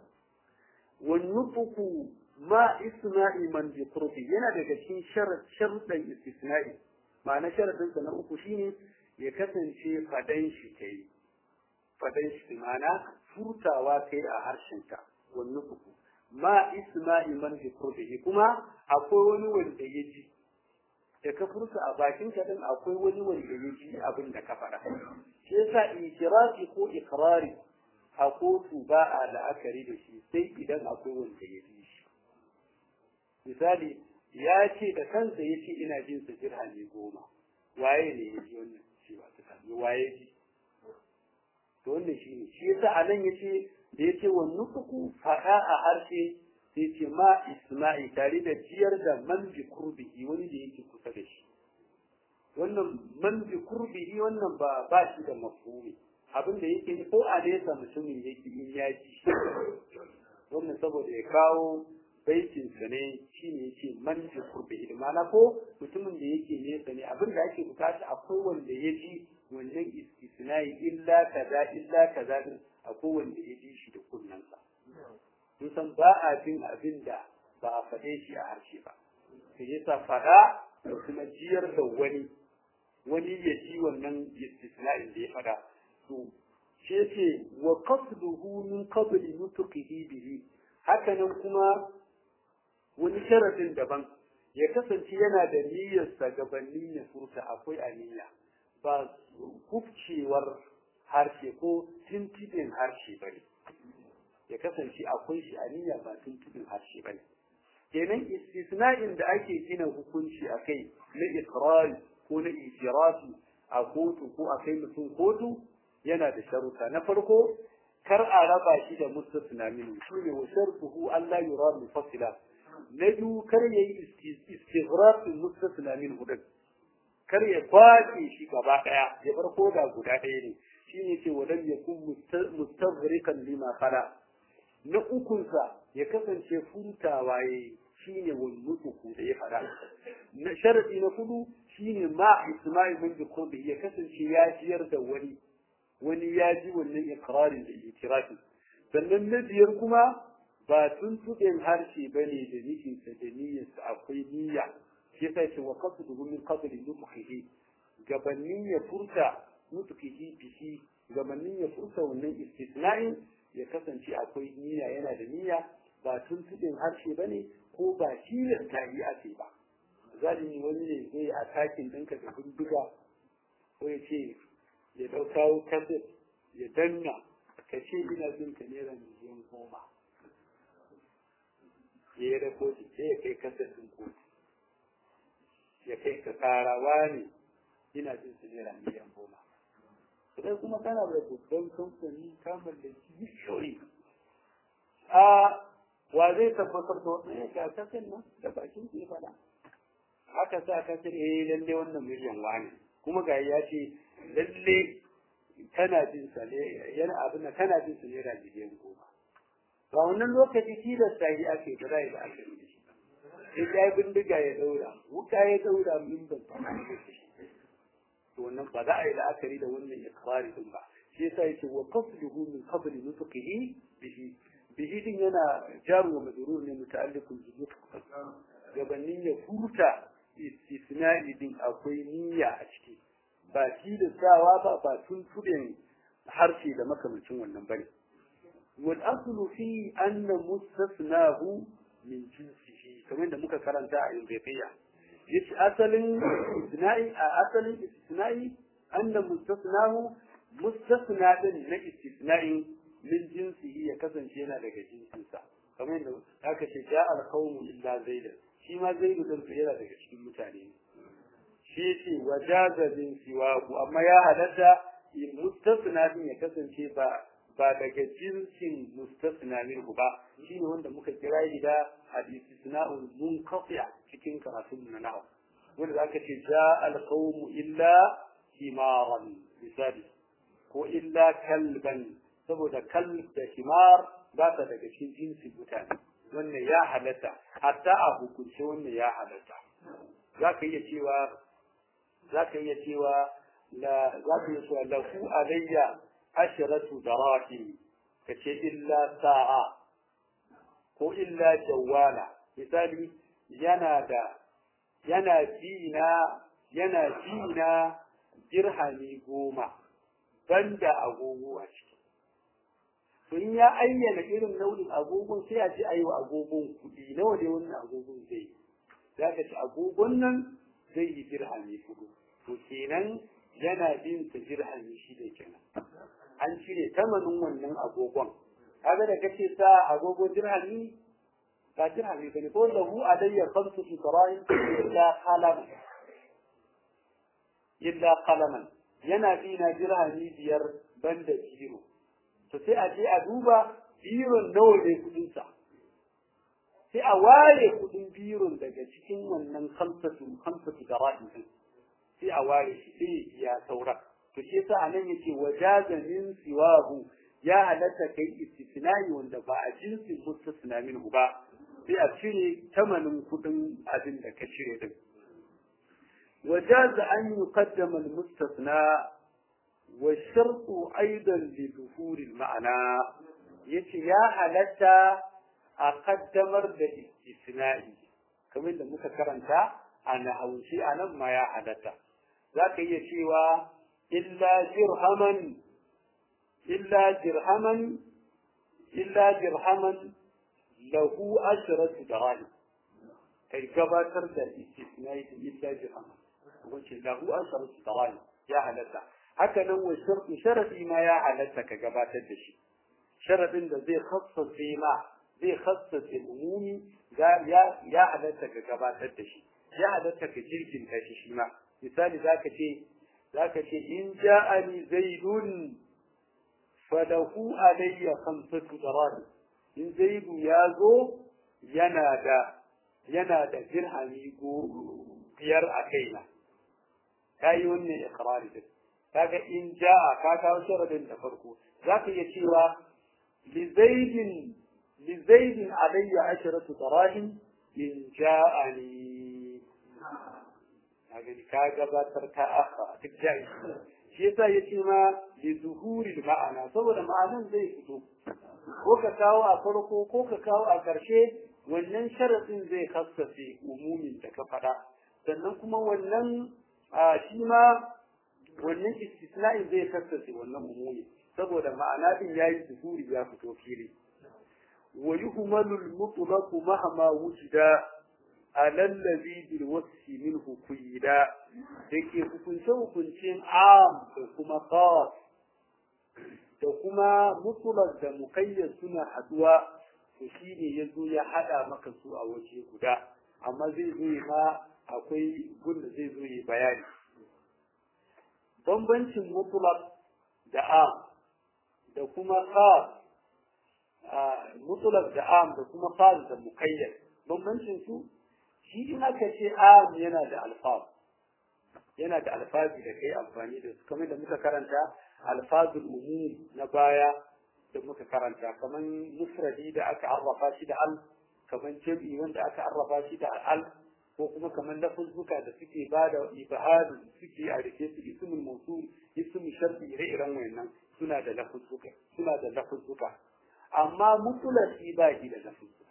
والنطق ما isma'i man bi turbi yana daga cikin sharuɗan istisna'i ma'ana sharadin sa na uku shine ya kasance fadan shi kai fadan shi ma'ana furtawa kai a harshen ka wannan uku ma isma'i man bi turbi kuma akwai wani wanda ya ji da ka furta a bakin ka din akwai wani wanda ya ji abin da ka faɗa shi yasa ikirafi ko ikrari a kotu ba a la'akari da shi sai idan akwai wanda ya ji shi misali ya ce da kansa ya ce ina jin sa dirhami goma waye ne ya ji wannan cewa ta sami waye ji to wannan shi ne shi yasa a nan ya ce da ya ce wa nufuku faɗa a harshe sai ce ma isma'i tare da ciyar da man bi kurbihi wani da yake kusa da shi wannan man bi kurbihi wannan ba ba shi da mafhumi abin da yake ko a nesa mutumin yake in ya ji wannan saboda ya kawo baitin sa ne shine yake man bi kurbihi ma'ana ko mutumin da yake nesa ne abin da ake bukata akwai wanda ya ji wannan istisnai illa kaza illa kaza din akwai wanda ya ji shi da kunnansa sun san ba a jin abin da ba a faɗe shi a harshe ba sai yasa faɗa da kuma jiyar da wani wani ya ji wannan istisna'in da ya faɗa to shi yake wa qasduhu min qabli nutqihi bihi haka nan kuma wani sharadin daban ya kasance yana da niyyarsa gabanin ya furta akwai aniya ba kufcewar harshe ko tintidin harshe bane ya kasance akwai shi aniya ba tintidin harshe bane kenan istisna'in da ake gina hukunci akai na ikrari ko na itirafi a kotu ko a kai mutum kotu yana da sharuta na farko kar a raba shi da mustasna min shi ne wa shartuhu Allah yura mufassila na biyu kar ya yi istighraq mustasna min hudud kar ya kwace shi gaba daya ya bar koda guda daya ne shine ce walam yakun mustaghriqan lima khala na ukunsa ya kasance furtawa yayi shine walmutuku da ya fada na sharadi na hudu shine ma isma'i min bi ya kasance ya jiyar da wani wani ya ji wannan ikrarin da itirafi sannan na biyar kuma ba tuntuɓen harshe ba ne da nufinsa da niyyarsa akwai niyya shi yasa ce wa qasduhu min qabli nutqihi gabanin ya furta nutqihi bihi gabanin ya furta wannan istisna'in ya kasance akwai niyya yana da niyya ba tuntuɓen harshe ba ne ko ba tilasta yi ake ba zalimi wani ne zai a takin ɗinka da bindiga ko ya ce ya ɗauka kaset ya danna ka ce ina jin ka naira miliyan goma ya yi rakoti sai ya kai kaset ɗin kotu ya kai ka karawa ne ina jin su naira miliyan goma sai kuma kana da babban kamfani ka mallaki bishiyoyi a wa zai tabbatar da wannan ya ga kaset nan da bakin ke faɗa haka sa kaset eh lalle wannan miliyan wani kuma ga ya ce lalle kana jin sa ne yana abin da kana jin sa ne da miliyan goma ba wannan lokaci tilasta yi ake da rai da aka yi shi sai ya bindiga ya daura wuta ya daura min ban fara da shi to wannan ba za a yi la'akari da wannan ikrari din ba shi yasa yake wa qasduhu min qabl nutqihi bihi bihi din yana jaru wa majrur ne muta'alliqun bi nutq gabanin ya furta istisna'i din akwai niyya a ciki ba tilastawa ba ba tuntuɓen harshe da makamancin wannan bane wal aslu fi anna mustasnahu min jinsihi kamar da muka karanta a Imbiya yace asalin istisna'i a asalin istisna'i anna mustasnahu mustasna din na istisna'i min jinsihi ya kasance yana daga jinsinsa kamar yadda aka ce ja al qawmu illa zaidan shi ma zaidu din yana daga cikin mutane ne shi ce wajaza bin siwaku amma ya halatta mustasna din ya kasance ba ba daga jinsin mustasna minhu ba shine wanda muka kira shi da al-istisna'ul munqati' cikin karatun na nahwu wanda zaka ce ja al-qawmu illa himaran misali ko illa kalban saboda kalb da himar ba ta daga cikin jinsin mutane wannan ya halatta hatta a hukunce wannan ya halatta zaka iya cewa zaka iya cewa la zaka iya cewa lahu alayya asharatu darahim kace illa sa'a ko illa jawala misali yana da yana jina yana jina dirhami goma banda agogo a ciki to in ya ayyana irin nau'in agogon sai a ce ayi wa agogon kuɗi nawa ne wannan agogon zai za ka ci agogon nan zai yi dirhami hudu to kenan yana bin ta dirhami shi da kenan an cire tamanin wannan agogon kaga da kace sa agogo dirhami ba dirhami bane ko lahu alayya khamsu fitrain illa qalam illa qalaman yana bina dirhami biyar banda biro to sai a je a duba biron nawa ne kudin sa sai a ware kudin biron daga cikin wannan khamsatu khamsatu dirham din sai a ware shi sai ya saura to shi yasa anan yace wajaza min siwahu ya halatta kai istisnai wanda ba a jinsin mustasna minhu ba sai a cire tamanin kudin abin da ka cire din wajaza an yuqaddama al-mustasna wa shartu aidan li dhuhuri al-ma'na yace ya halatta a kaddamar da istisna'i kamar da muka karanta a nahauci anan ma ya halatta zaka iya cewa illa dirhaman illa dirhaman illa dirhaman lahu ashratu dirham kai gabatar da istisnai illa dirhaman wace lahu ashratu dirham ya halatta haka nan wa shartu sharadi ma ya halatta ka gabatar da shi sharadin da zai khassace ma zai khassace umumi ya ya halatta ka gabatar da shi ya halatta ka jirgin shi shi ma misali zaka ce zaka ce in ja'ani zaidun falahu alayya khamsatu darahim in zaidu ya zo yana da yana da dirhami biyar a kaina kayi wannan iqrari din kaga in ja'a ka kawo sharadin da farko zaka iya cewa li zaidin li zaidin alayya asharatu darahim in ja'ani kaga ka gabatar ka akha duk ja'i shi yasa yace ma li zuhuri ma'ana saboda ma'anan zai fito ko ka kawo a farko ko ka kawo a ƙarshe wannan sharadin zai kassace umumin da ka faɗa sannan kuma wannan shi ma wannan istisna'in zai kassace wannan umumi saboda ma'ana din yayi zuhuri ya fito fili wa yuhmalu al-mutlaq mahma wujida على الذي بالوصف منه قيدا dake hukunce hukuncin am da kuma khas da kuma mutlaq da muqayyad suna haduwa to shine yazo ya hada maka su a waje guda amma zai zo ma akwai gunda zai zo yi bayani bambancin mutlaq da am da kuma khas mutlaq da am da kuma khas da muqayyad bambancin su shi in aka ce am yana da alfaz yana da alfazi da kai amfani da su kamar da muka karanta alfazul umum na baya da muka karanta kamar mufradi da aka arrafa shi da al kamar jam'i wanda aka arrafa shi da al ko kuma kamar lafuzzuka da suke ba da ibahadu suke a rike su ismul mawsul ismul sharti ire-iren wayannan suna da lafuzzuka suna da lafuzzuka amma mutulasi ba shi da lafuzzuka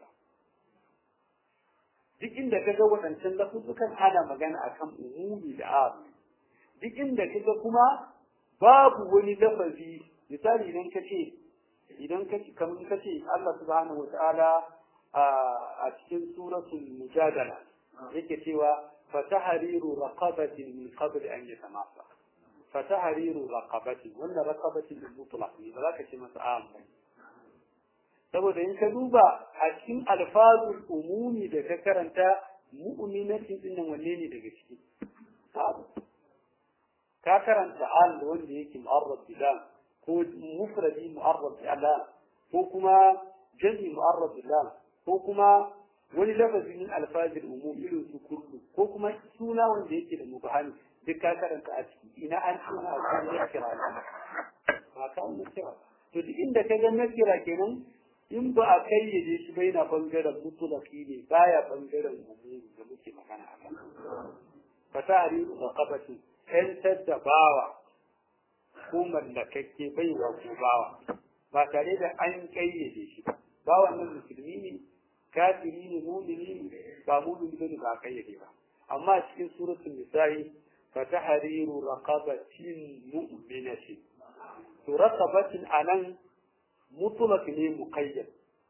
duk inda kaga waɗancan lafuzzukan ana magana akan umumi da abu duk inda kaga kuma babu wani lafazi misali idan ka ce idan ka ce kamar ka ce Allah subhanahu wataala a cikin suratul mujadala yake cewa fatahriru raqabatin min qabl an yatamassa fatahriru raqabatin wannan raqabatin mutlaq ne ba za ka ce masa am saboda in ka duba a cikin alfazul umumi da ka karanta mu'minatin din nan wanne ne daga ciki ka karanta al wanda yake mu'arrab bilan ko mufradi mu'arrad bi Allah ko kuma jami mu'arrad bi Allah ko kuma wani lafazi min alfajir umum irin su kullu ko kuma suna wanda yake da mubahani duk ka karanta a ciki ina an suna a kan nakira ba ka nakira to duk inda ka ga nakira kenan in ba a kayyade shi bai na bangaren mutulaki ne baya bangaren umum da muke magana a kan fasari da kabati ƴantar da bawa ko mallakakke bai wa ko bawa ba tare da an kayyade shi ba bawan nan musulmi ne kafiri ne mumini ne ba mumini bane ba kayyade ba amma cikin suratul nisa'i fa tahriru raqabatin mu'minatin to raqabatin anan mutlaq ne muqayyad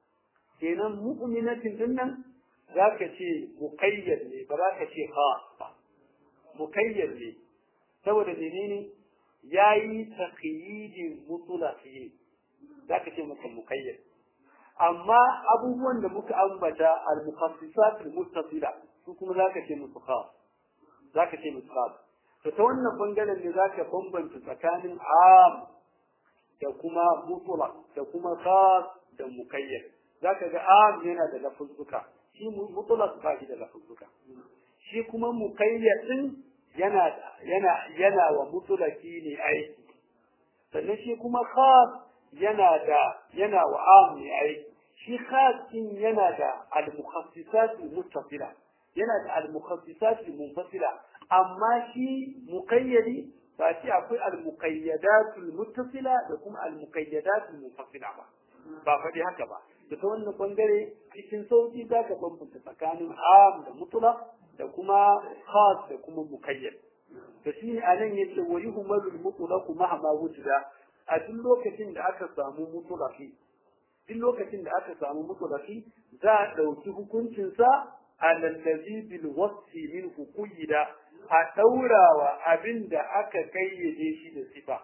kenan mu'minatin din nan zaka ce muqayyad ne ba za ka ce khas ba muqayyad ne saboda menene yayi taqyidin mutlaqi zaka ce masa muqayyad amma abubuwan da muka ambata al-mukhassisat al-muttasila su kuma zaka ce musu khas zaka ce musu khas to ta wannan bangaren ne zaka bambanta tsakanin am da kuma mutlaq da kuma khas da muqayyad zaka ga am yana da lafuzzuka shi mutlaq ba shi da lafuzzuka shi kuma muqayyad din yana yana yana wa mutlaqi ne aiki sannan shi kuma khas yana da yana wa am ne aiki shi khasin yana da al-mukhassisat al-muttasila yana da al-mukhassisat al-munfasila amma shi muqayyadi ba shi akwai al-muqayyadat al-muttasila da kuma al-muqayyadat al-munfasila ba ba faɗi haka ba da ta wannan bangare cikin sauki za ka bambanta tsakanin am da mutlaq da kuma khas da kuma muqayyad to shi ne anan yace wa yuhmalu al-mutlaq mahma wujida a duk lokacin da aka samu mutlaqi duk lokacin da aka samu mutlaqi za a ɗauki hukuncinsa alallazi bil wasfi min hukuyida a ɗaurawa abin da aka kayyade shi da sifa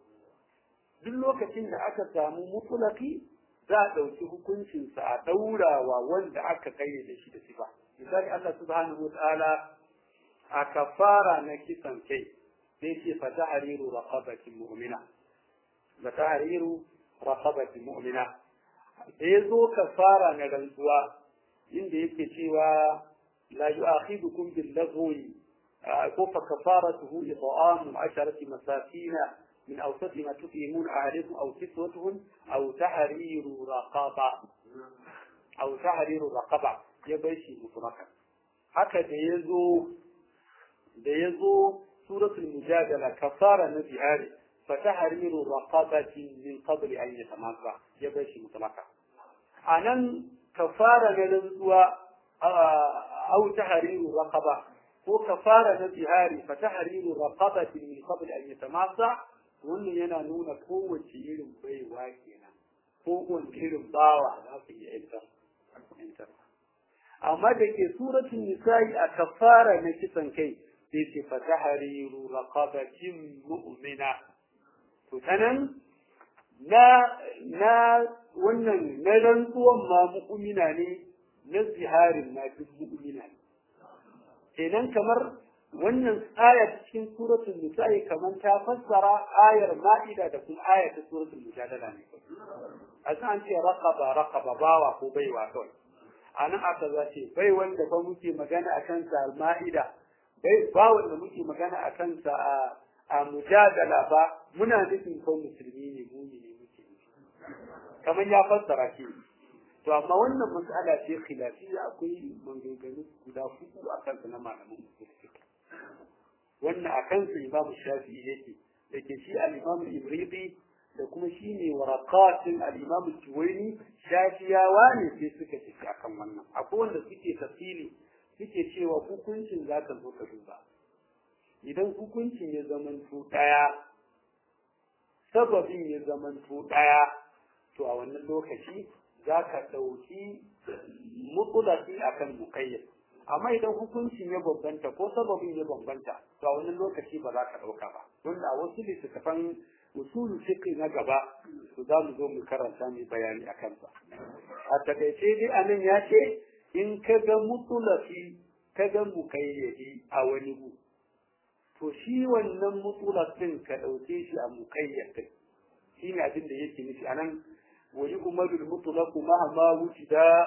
duk lokacin da aka samu mutlaqi za a ɗauki hukuncinsa a ɗaurawa wanda aka kayyade shi da sifa misali Allah subhanahu wataala a kafara na kisan kai sai ce fa tahriru raqabatin mu'mina fa tahriru raqabatin mu'mina da ya zo kafara na rantsuwa inda yake cewa la yu'akhidukum bil lagwi ko fa kafaratuhu it'amu asharati masakin min awsat ma tut'imun ahlikum aw kiswatuhum aw tahriru raqaba aw tahriru raqaba ya bai shi mutlaka haka da yazo da yazo suratul mujadala kafara na bihari فتحرير رقبة من قبل أن يتماسى يبشي مطلقا أنا كفارة نلنزوى أو تحرير رقبة هو كفارة نزهاري فتحرير رقبة من قبل أن يتماسى wannan yana nuna kowace irin baiwa kenan kowace irin bawa za su iya yantar amma da ke suratun nisa'i a kafara na kisan kai sai ce fatahariru raqabatin mu'mina to tanan na na wannan na rantsuwan ma mu'mina ne na ziharin ma duk mu'mina ne kenan kamar wannan aya cikin suratul nisa'i kamar ta fassara ayar ma'ida da kuma aya ta suratul mujadala ne a san ce raqaba raqaba bawa ko baiwa kawai anan aka zace bai wanda ba muke magana akan sa ma'ida bai ba wanda muke magana akan sa a a mujadala ba muna nufin ko musulmi ne muni ne muke kamar ya fassara shi to amma wannan mas'ala ce khilafiyya akwai maganganu guda hudu a kansa na malaman musulmi wannan a kansa imam shafi'i yake yake shi al-imam ibridi da kuma shi ne waraqatin al-imam juwaini shafiyawa ne sai suka tafi akan wannan akwai wanda suke tafsiri suke cewa hukuncin zaka zo ka duba idan hukuncin ya zamanto ɗaya sababin ya zamanto ɗaya to a wannan lokaci za ka ɗauki mutulaki akan mukayyad amma idan hukuncin ya bambanta ko sababin ya bambanta to a wannan lokaci ba za ka ɗauka ba wanda a wasu littattafan usulu fiqh na gaba to za mu zo mu karanta mu bayani a kansa a takaice dai anan ya ce in ka ga mutulaki ka ga mukayyadi a wani gu to shi wannan mutulak din ka ɗauke shi a mukayyad din shine abin da yake nufi anan wa yu'malu al-mutlaq mahma wujida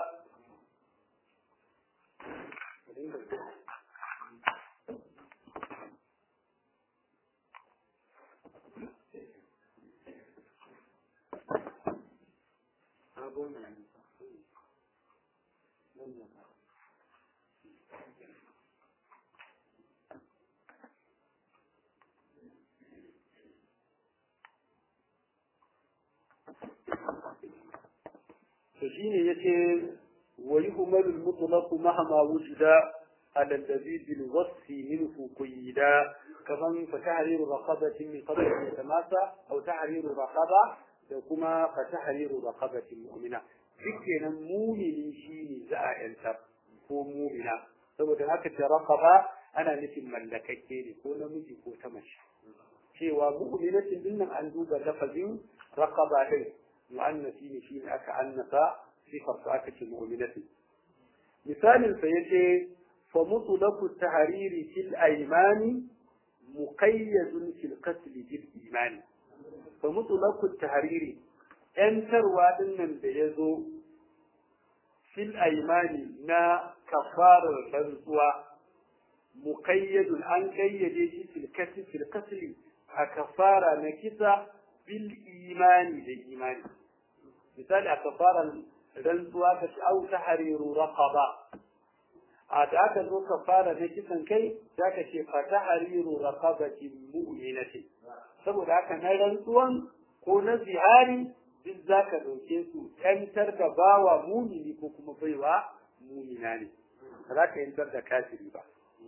to shine yace wa yuhmalu al-mutlaq mahma wujida ala alladhi bil wasfi minhu quyida kaman fa tahriru raqabatin min qabl an tamasa aw tahriru raqaba da kuma fa tahriru raqabatin mu'mina dukkanin mumini shine za a yanta ko mumina saboda haka ta raqaba ana nufin mallakakke ne ko namiji ko ta mace cewa mu'minatin dinnan an duba lafazin raqaba din mu'annasi ne shi aka annasa sifar su aka ce mu'minati misalin sa yace fa mutlaqu tahriri fil aymani muqayyadun fil qatl bil imani fa mutlaqu tahriri yantarwa dinnan da yazo fil aymani na kafarar rantsuwa muqayyadun an kayyade shi fil qatl fil qatl a kafara na kisa bil imani da imani misali a kafaran rantsuwa ka ci au ta hariru raqaba a da aka zo kafara da kisan kai za ka ce fa ta hariru raqabati mu'minati saboda haka na rantsuwan ko na zihari duk za ka ɗauke su yantar da bawa mumini ko kuma baiwa mumina ne ba za ka yantar da kafiri ba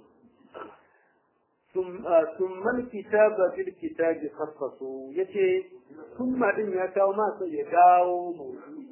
ثم الكتاب بالكتاب خصصوا yace ثم din ya kawo ma sai ya dawo mawdu'i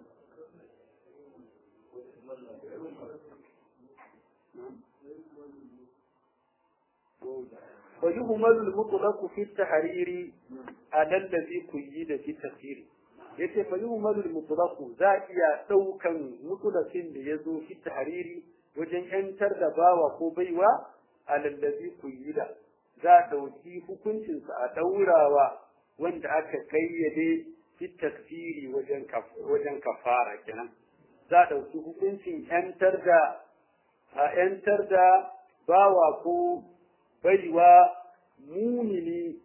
ويهمل المطلق في التحرير على الذي قيد في التفسير yace fa yuhmalu al-mutlaq za iya daukan mutlaqin da yazo fi tahriri wajen yantar da bawa ko baiwa alallazi kuyida za a ɗauki hukuncinsa a ɗaurawa wanda aka kayyade fi tafsiri wajen kafara kenan za a ɗauki hukuncin ‘yantar da a ‘yantar da bawa ko baiwa mumini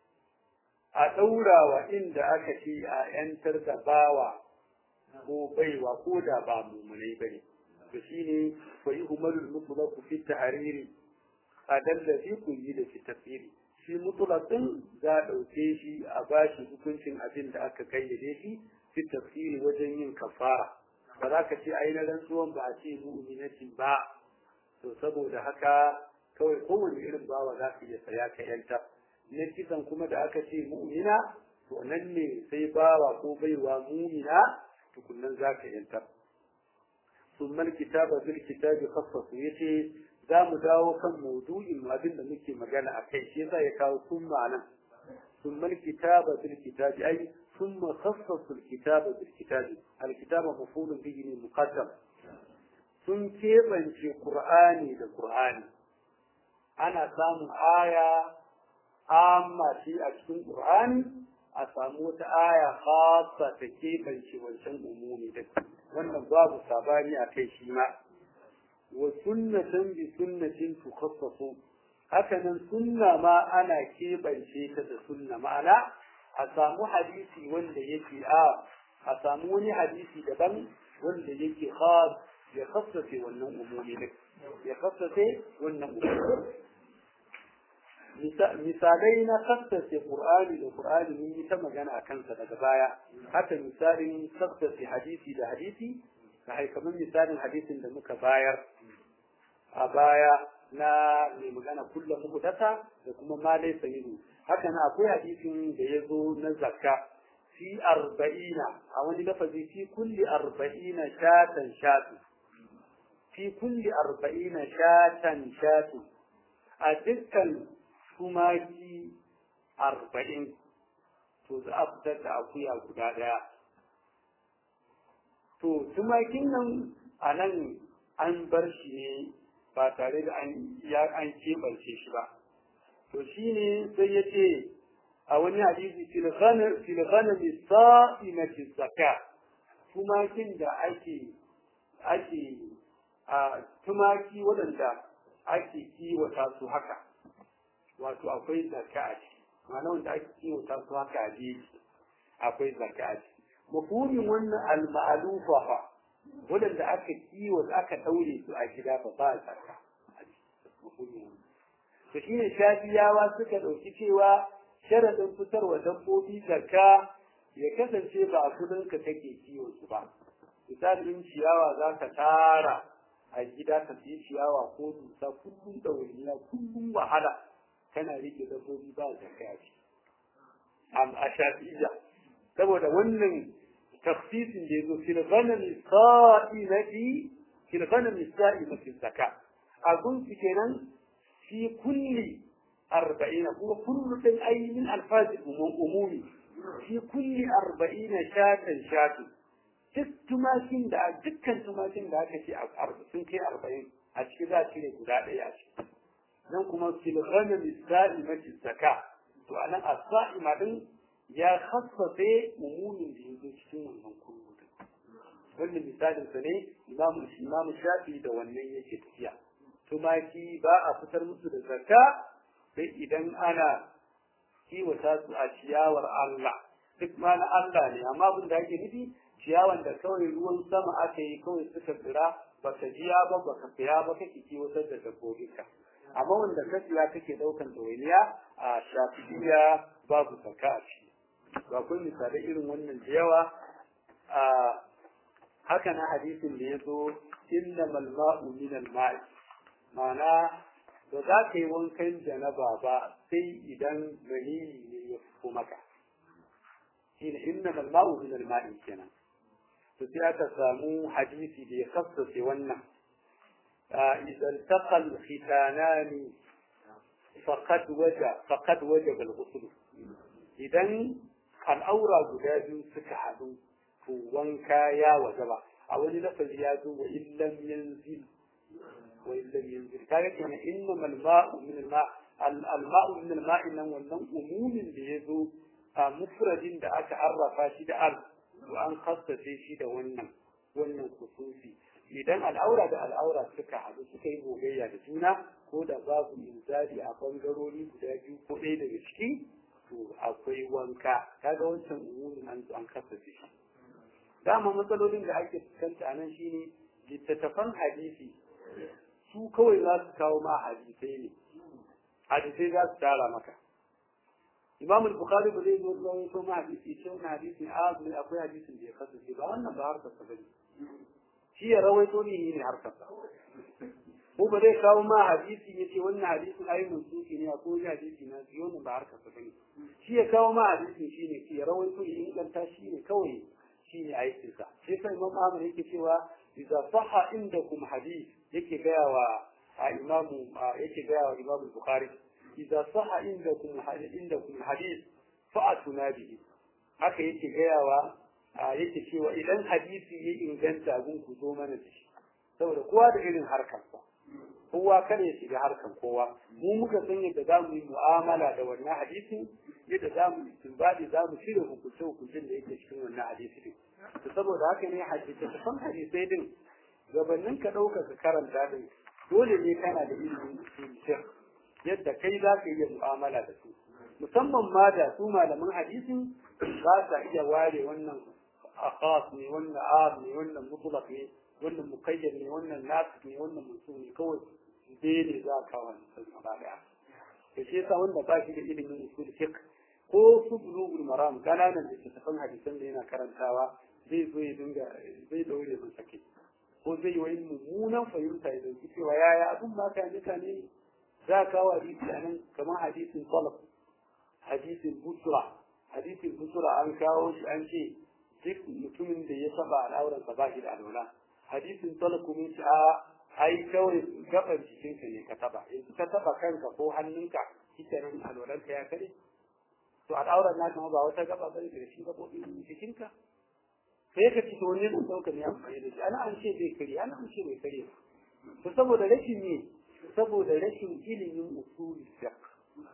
a ɗaurawa inda aka ce a ‘yantar da bawa ko baiwa ko da ba mumunai bane to shine fa yuhmalul mutlaqu fi tahriri adallazi ku yi da shi tafsiri shi mutulatin za a ɗauke shi a bashi hukuncin abin da aka kayyade shi fi tafsiri wajen yin kafara ba za ka ce ai na rantsuwan ba a ce mu'minatin ba to saboda haka kawai kowane irin bawa za ka iya saya ka yanta na kisan kuma da aka ce mu'mina to nan ne sai bawa ko baiwa mu'mina tukunnan za ka yanta ثم الكتاب بالكتاب خصص yace za mu dawo kan maudu'in abin da muke magana a kai shi yasa ya kawo sun ma'ana ثم الكتاب بالكتاب أي ثم خصص الكتاب بالكتاب الكتاب مفعول به مقدم sun keɓance Ƙur'ani da Ƙur'ani ana samun aya amma shi a cikin Ƙur'ani a samu wata aya khassa ta keɓance wancan umumi da wannan babu sabani a kai shi ma wa sunnatan bi sunnatin tukhassasu hakanan sunna ma ana keɓance ta da sunna ma'ana a samu hadisi wanda yake a a samu wani hadisi daban wanda yake khas ya khassace wannan umumi ne ya khassace wannan umumi misalai na khassace qur'ani da qur'ani mun yi ta magana a kansa daga baya haka misalin khassace hadisi da hadisi da haikamin misalin hadisin da muka bayar a baya na mai magana kullum muhdasa da kuma ma laysa minhu haka na akwai hadisin da ya zo na zakka fi arba'ina a wani lafazi fi kulli arba'ina shatan shatu fi kulli arba'ina shatan shatu a dukkan tumaki arba'in to za a fitar da akuya guda daya to tumakin nan a nan an bar shi ne ba tare da an ya an keɓance shi ba to shine sai ya ce a wani hadisi fil ghanam fil ghanam sa'imati zakka tumakin da ake ake a tumaki waɗanda ake kiwata su haka wato akwai zakka a ciki ma'ana wanda ake kiwata su haka a jeji akwai zakka a ciki mafhumin wannan al-ma'lufa fa waɗanda aka kiwata aka daure su a gida fa ba zakka a ciki mafhumin wannan to shine shafiyawa suka ɗauki cewa sharadin fitarwa dabbobi zakka ya kasance ba a kudinka kake kiwon su ba misalin ciyawa za ka tara a gida ka siya ciyawa ko dusa kullum ɗawainiya kullum wahala kana rike dabbobi ba zakka a ciki a shafi'iyya saboda wannan tafsirin da ya zo fil ghanami sa'imati fil ghanami sa'imati zakka a gunki kenan في كل أربعين هو كل من أي من ألفاظ الأمومي في كل أربعين شاة شاة duk tumakin da dukkan tumakin da aka ce sun kai arba'in a ciki za a cire guda ɗaya a ciki nan kuma filghanin sa'imati zaka to anan a sa'ima din ya khassafe umumin da yanzu cikin wannan kullu wannan misalin sa ne imamu imamu shafi da wannan yake tafiya tumaki ba a fitar musu da zakka sai idan ana kiwata su a ciyawar Allah duk ma na Allah ne amma abin da ake nufi ciyawan da kawai ruwan sama aka yi kawai suka tsira baka jiya ba baka fiya ba kake kiwatar da dabbobinka amma wanda ka siya kake daukan ɗawainiya a shafiya babu zakka a ciki ba akwai misalai irin wannan da yawa a haka na hadisin da ya zo innamal ma'u minal ma'i Ma'ana ba za ka yi wankan janaba ba sai idan maniyi ne ya fito maka shi ne inna malma'u min al-ma'i kenan to sai aka samu hadisi da ya kassace wannan idan taqal khitanani faqad waja faqad wajaba al-ghusl idan al'aura guda biyu suka haɗu to wanka ya wajaba a wani lafazi ya zo wa illam yanzil وإن لم ينزل كذا كان إنما الماء من الماء الماء من الماء إنه ولن أموم بيزو مفرد da aka arrafa shi da al to an khassace shi da wannan wannan kusufi idan al'aura da al'aura suka haɗu suka yi gogayya da juna ko da babu inzali a bangarori guda biyu ko ɗaya daga ciki to akwai wanka kaga wancan umumin an an khassace shi dama matsalolin da ake fuskanta a nan shine littattafan hadisi su kawai za su kawo ma hadisai ne hadisai za su tara maka imam al-bukhari ba zai zo zuwa ko ma hadisi ce wannan hadisin a ne akwai hadisin da ya kasance ba wannan ba harkar sa bane shi ya rawaito ne ne harkar sa ko ba zai kawo ma hadisi ya ce wannan hadisin ayi mansuki ne ko wani hadisi na shi wannan ba harkar sa bane shi ya kawo ma hadisin shi ne shi ya rawaito ya inganta shi ne kawai shi ne aikinsa sai sai imam ahmad yake cewa idza sahha indakum hadith yake gaya wa imamu yake gaya wa imamu bukhari idza sahha indakum hadith indakum hadith fa'atuna bihi haka yake gaya wa yake cewa idan hadisi ya inganta gun ku zo mana da shi saboda kowa da irin harkarsa kowa kada ya shiga harkar kowa mu muka san yadda za mu yi mu'amala da wannan hadisin yadda za mu istinbadi za mu shirya hukunce hukuncin da yake cikin wannan hadisi din to saboda haka ne hadisi ta san hadisai din gabanin ka ɗauka ka karanta din dole ne kana da ilimin usul yadda kai za ka iya mu'amala da su musamman ma da su malaman hadisin ba sa iya ware wannan akhas ne wannan am ne wannan mutlaq ne wannan muqayyad ne wannan nasik ne wannan mutum ne kawai dai ne za ka kawo sun gaba daya da shi yasa wanda ba shi da ilimin usul fiqh ko su bulugul maram kananan da tafan hadisan da yana karantawa zai zo ya dinga zai daure mun sake ko zai yi mummunan fahimta ya dauki cewa yaya abin ba ka mutane za ka kawo hadisi a nan kamar hadisin salaf hadisin busra hadisin busra an kawo shi an ce duk mutumin da ya taba al'auransa ba shi da alwala hadisin salaf kuma shi a ai kawai gaban jikinka ne ka taba yanzu ka taba kanka ko hannunka kike nan alwalanka ya kare to al'auran naka ma ba wata gaba bane da shi gabobin jikinka sai ka ci wani mun dauka ne amfani da shi ana an ce bai kare ana an ce bai kare to saboda rashin ne saboda rashin ilimin usuli fiqh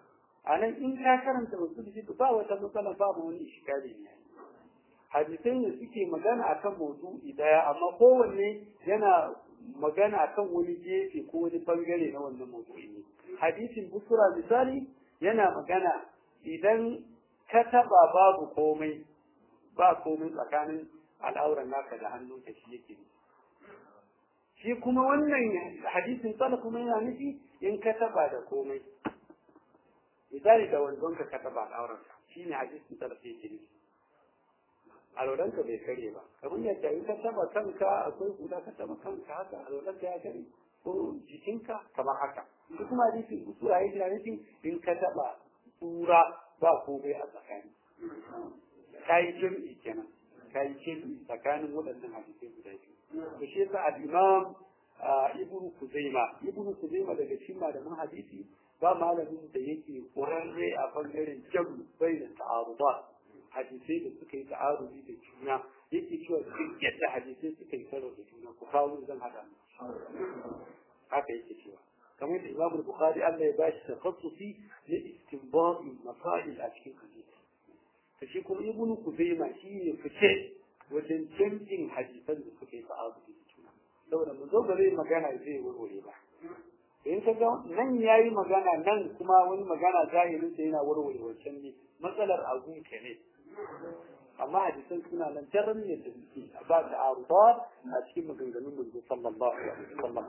a nan in ka karanta wasu da ba wata matsala babu wani ishikali ne hadisai ne suke magana akan maudu'i daya amma kowanne yana magana akan wani gefe ko wani bangare na wannan maudu'i ne hadisin busura misali yana magana idan ka taba babu komai ba komai tsakanin al'auran naka da hannunka shi yake shi kuma wannan hadisin tsala kuma yana nufi in ka taba da komai misali da wanzonka ka taba al'auranka shi ne hadisin tsala sai yake nufi alwalanka bai kare ba kamar yadda in ka taba kanka akwai hula ka taba kanka haka alwalanka ya kare ko jikinka kamar haka shi kuma hadisin usura yake nufi in ka taba tsura ba komai a tsakani kayi jami'i kenan kayi jami'i tsakanin waɗannan hadisai guda biyu to shi yasa al-imam ibn kuzaima ibn kuzaima daga cikin malaman hadisi ba malamin da yake ƙwararre a bangaren jamu bai da ta'aruba hadisai da suka yi ta'arudi da juna yake cewa duk yadda hadisai suka yi karo da juna ku kawo zan hada haka yake cewa kamar da imam bukhari Allah ya bashi takhassusi na istinbat masail a cikin hadisi to shi kuma ibnu kuzaima shi ne fice wajen canjin hadisan da suka yi ta'arudi da juna saboda mu zo bare magana zai warware ba in ka ga nan yayi magana nan kuma wani magana zahirin sa yana warware wancan ne matsalar abun ka ne amma hadisan suna nan tarin ne da suke ba da arubat a cikin maganganun manzo sallallahu alaihi wasallam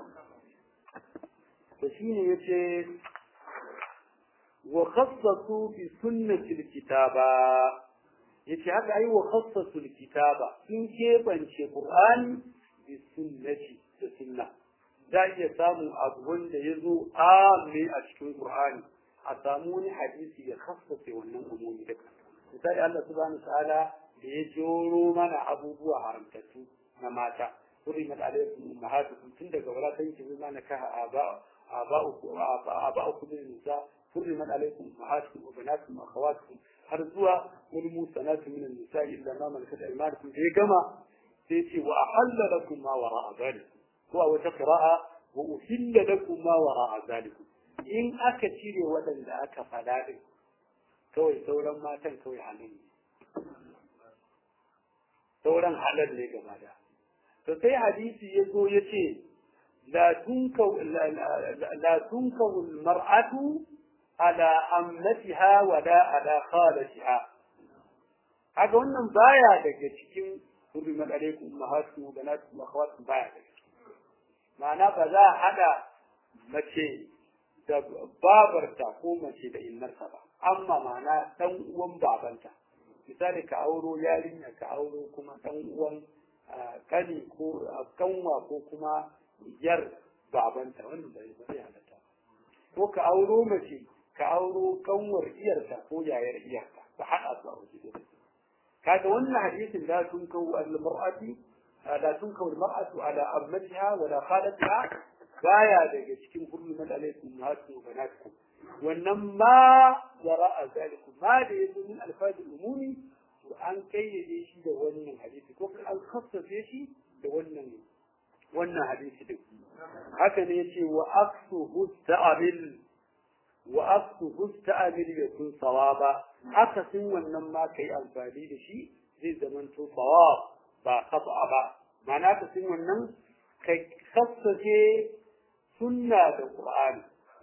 to shine yace wa khassasu bi sunnati alkitaba yace haka ai wa khassasu alkitaba sun kebance qur'ani bi sunnati da sunna za iya samu abu wanda ya zo amme a cikin qur'ani a samu wani hadisi ya khassace wannan umumi da misali Allah subhanahu ta'ala da ya joro mana abubuwa haramtattu na mata حرمت عليكم امهاتكم tun daga wala tankihu ma nakaha aba aba'ukum aba'ukum min nisa حرمت عليكم امهاتكم وبناتكم واخواتكم har zuwa wani musanatu min nisa illa ma malakat aymanukum da ya gama sai ce wa ahalla lakum ma wara'a zalikum ko a wata qira'a wa uhilla lakum ma wara'a zalikum in aka cire waɗanda aka faɗa din kawai sauran matan kawai halin ne sauran halal ne gaba da to sai hadisi ya zo ya ce la tunkawu mar'atu ala ammatiha wa la ala khalatiha haka wannan baya daga cikin hurrimat alaikum ummahatukum wa banatukum wa akhawatukum baya daga cikin ma'ana ba za a hada mace da babarta ko mace da innarsa ba amma ma'ana dan uwan babanta misali ka auro yarinya ka auro kuma dan uwan kani ko kanwa ko kuma yar babanta wannan bai bai halatta ko ka auro mace ka auro kanwar iyarta ko yayar iyarta ka haɗa su a waje da kaga wannan hadisin la tunkawu al-mar'ati la tunkawu al-mar'atu ala ammatiha wa la khalatiha baya daga cikin hurmat alaikum ummahatukum wa banatukum wannan ma wara'a zalikum ma da yazo min alfazil umumi to an kayyade shi da wannan hadisi ko an khassace shi da wannan wannan hadisi din haka ne yace wa aksu husta'amil wa aksu husta'amil yakun sawaba haka sun wannan ma kai amfani da shi zai zama to sawab ba khata ba ma'ana ka sun wannan kai khassace sunna da qur'ani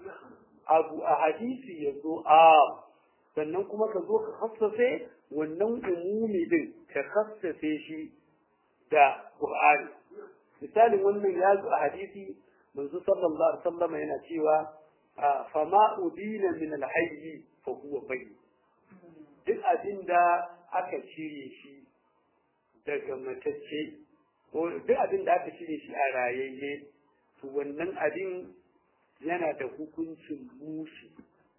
abu a hadisi yazo a sannan kuma ka zo ka khassace wannan umumi din ka khassace shi da qur'ani misalin wannan ya zo a hadisi manzo sallallahu alaihi wasallam yana cewa fama udina min alhayy fa huwa bayyin duk abin da aka cire shi daga matacce ko duk abin da aka cire shi a rayayye to wannan abin yana da hukuncin mushi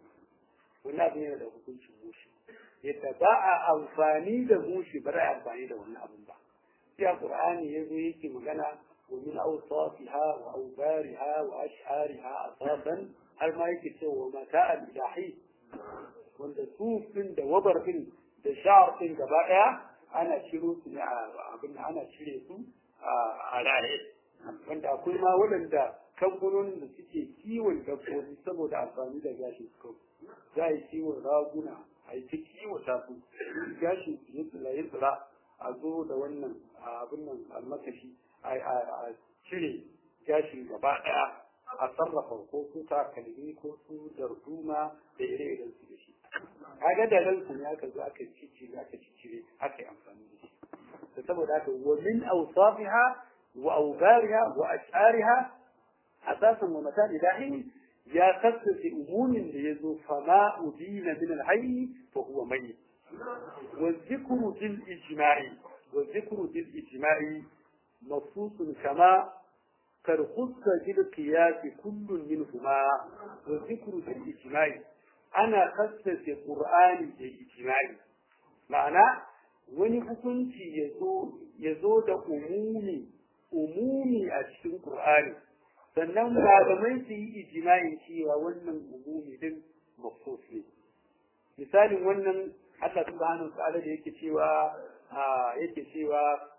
wannan abin yana da hukuncin mushi yadda ba a amfani da mushi ba za a amfani da wannan abin ba sai a qur'ani yazo yake magana ومن أوصافها وأوبارها وأشعارها أساسا هل ما يكتب متاع الإلهي wanda sufin da wabar din da sha'ar din gaba daya ana ciro su ne abin ana cire su a raye wanda akwai ma waɗanda kamfanonin da suke kiwon dabbobi saboda amfani da gashin su za a yi kiwon raguna a yi ta kiwata su gashin su ya tsira ya tsira a zo da wannan abin nan almakashi a cire gashin gaba ɗaya a sarrafa ko su takalmi ko su darduma da ire-iren su da shi kaga da ransu ne aka zo aka ciccire aka ciccire aka yi amfani da shi da saboda haka wa min awsafiha wa awbariha wa ash'ariha asasan wa mata ilahi ya kasance umumin da ya zo fama udina min alhayy fa huwa mayyit wa dhikru bil ijma'i wa dhikru bil ijma'i mafsusun kama قد خص بالقياس كل منهما وذكر بالإجماع أنا خصص القرآن بالإجماع معنى wani hukunci ya zo da umumi umumi a cikin Qur'ani sannan malamai su yi ijma'in cewa wannan umumi din mafsus ne misalin wannan Allah subhanahu wa ta'ala da yake cewa yake cewa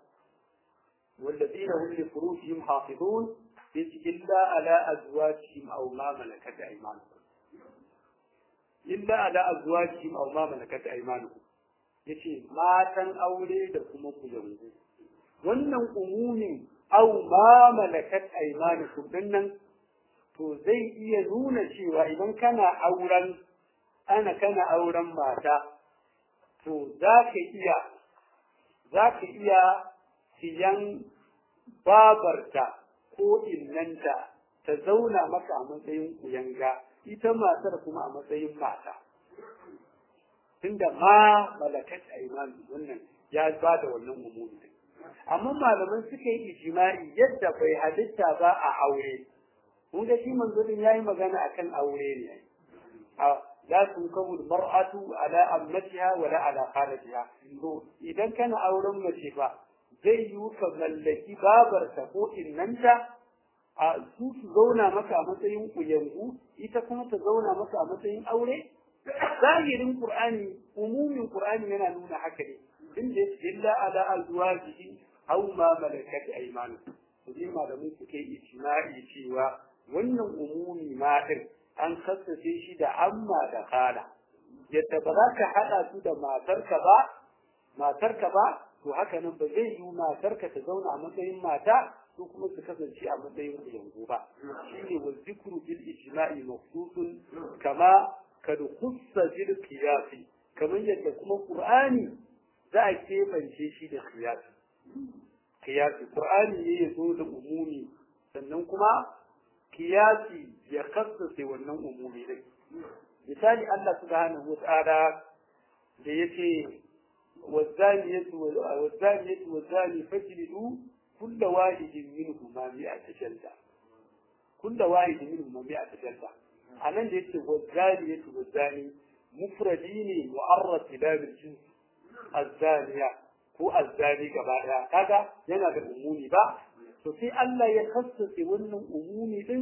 والذين هم لفروجهم حافظون إلا على أزواجهم أو ما ملكت أيمانهم إلا على أزواجهم أو ما ملكت أيمانهم yace matan aure da kuma kuyangu wannan umumin au ma malakat aymanukum dinnan to zai iya nuna cewa idan kana auren ana kana auren mata to za ka iya za ka iya siyan babarta ko innanta ta zauna maka a matsayin kuyanga ita matar kuma a matsayin mata tunda ma malakat aiman wannan ya ba da wannan umumi amma malaman suka yi ijma'i yadda bai halitta ba a aure kun ga shi manzo din yayi magana akan aure ne a la tunkahu mar'atu ala ammatiha wala ala khalatiha to idan kana auren mace ba zai yi ka mallaki babarta ko innanta a su su zauna maka a matsayin kuyangu ita kuma ta zauna maka a matsayin aure zahirin qur'ani umumin qur'ani yana nuna haka ne inda illa ala azwajihi aw ma malakat aymanukum to dai malamin suke ijma'i cewa wannan umumi ma din an kassace shi da amma da kala yadda ba za ka hada su da matarka ba matarka ba to haka nan ba zai yi matarka ta zauna a matsayin mata su kuma su kasance a matsayin yanzu ba shine wa zikru bil ijma'i mafsusun kama kad khussa bil qiyasi kamar yadda kuma qur'ani za a kebance shi da qiyasi qiyasi qur'ani ne ya zo da umumi sannan kuma qiyasi ya kassace wannan umumi din misali Allah subhanahu wa ta'ala da yace والزانية والزانية والزاني فاجلدوا كل واحد منهما مئة جلدة كل واحد منهما مئة جلدة أنا ليس والزانية والزاني مفردين معرض إلى الجنس الزانية هو الزاني كبارها هذا yana da umumi ba to sai Allah ya kassace wannan umumi din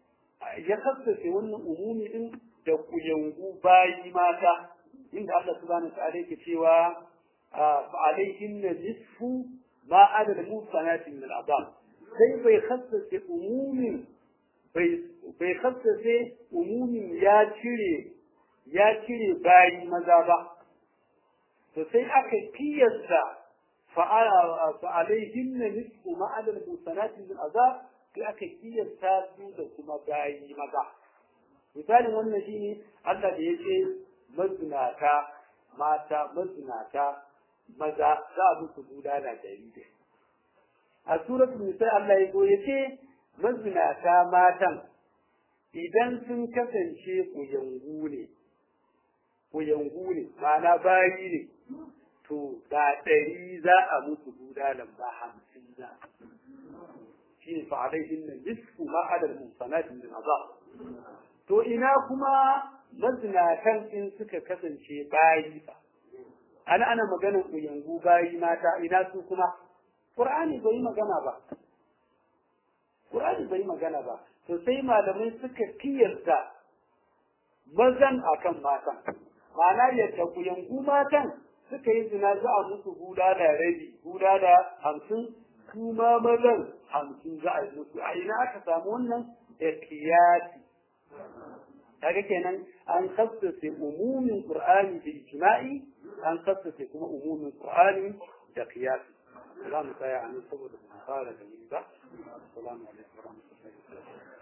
ya kassace wannan umumi din da kuyangu bayi mata inda Allah subhanahu wa ta'ala yake cewa فعليهن نصف ما عدا المحصنات من العذاب sai bai khassace umumin bai khassace umumin ya cire ya cire bayi maza ba to sai aka kiyasta fa'alaihin na nisfu ma'adar musanatin min azab sai aka kiyasta su da kuma bayi maza misalin wannan shine Allah da yake mazinata mata mazinata maza za a musu bulala dari da a suratul nisa Allah ya zo yace mazinata matan idan sun kasance kuyangu ne kuyangu ne ma'ana bayi ne to da ɗari za a musu bulalan ba hamsin za shi ne fa'alaihin nan nisfu ma'adar musanatin min azab to ina kuma mazinatan in suka kasance bayi fa ana ana maganar kuyangu bayi mata ina su kuma qur'ani bai magana ba qur'ani bai magana ba to sai malamai suka kiyarta mazan akan matan ma'ana yadda kuyangu matan suka yi zina za a musu hula da rabi hula da hamsin kuma mazan hamsin za a yi musu a ina aka samu wannan da qiyasi kaga kenan an khassace umumin qur'ani da ijma'i an khassace kuma umumin qur'ani da qiyasi za mu tsaya a nan saboda mu fara da ba assalamu alaikum wa rahmatullahi wa barakatuh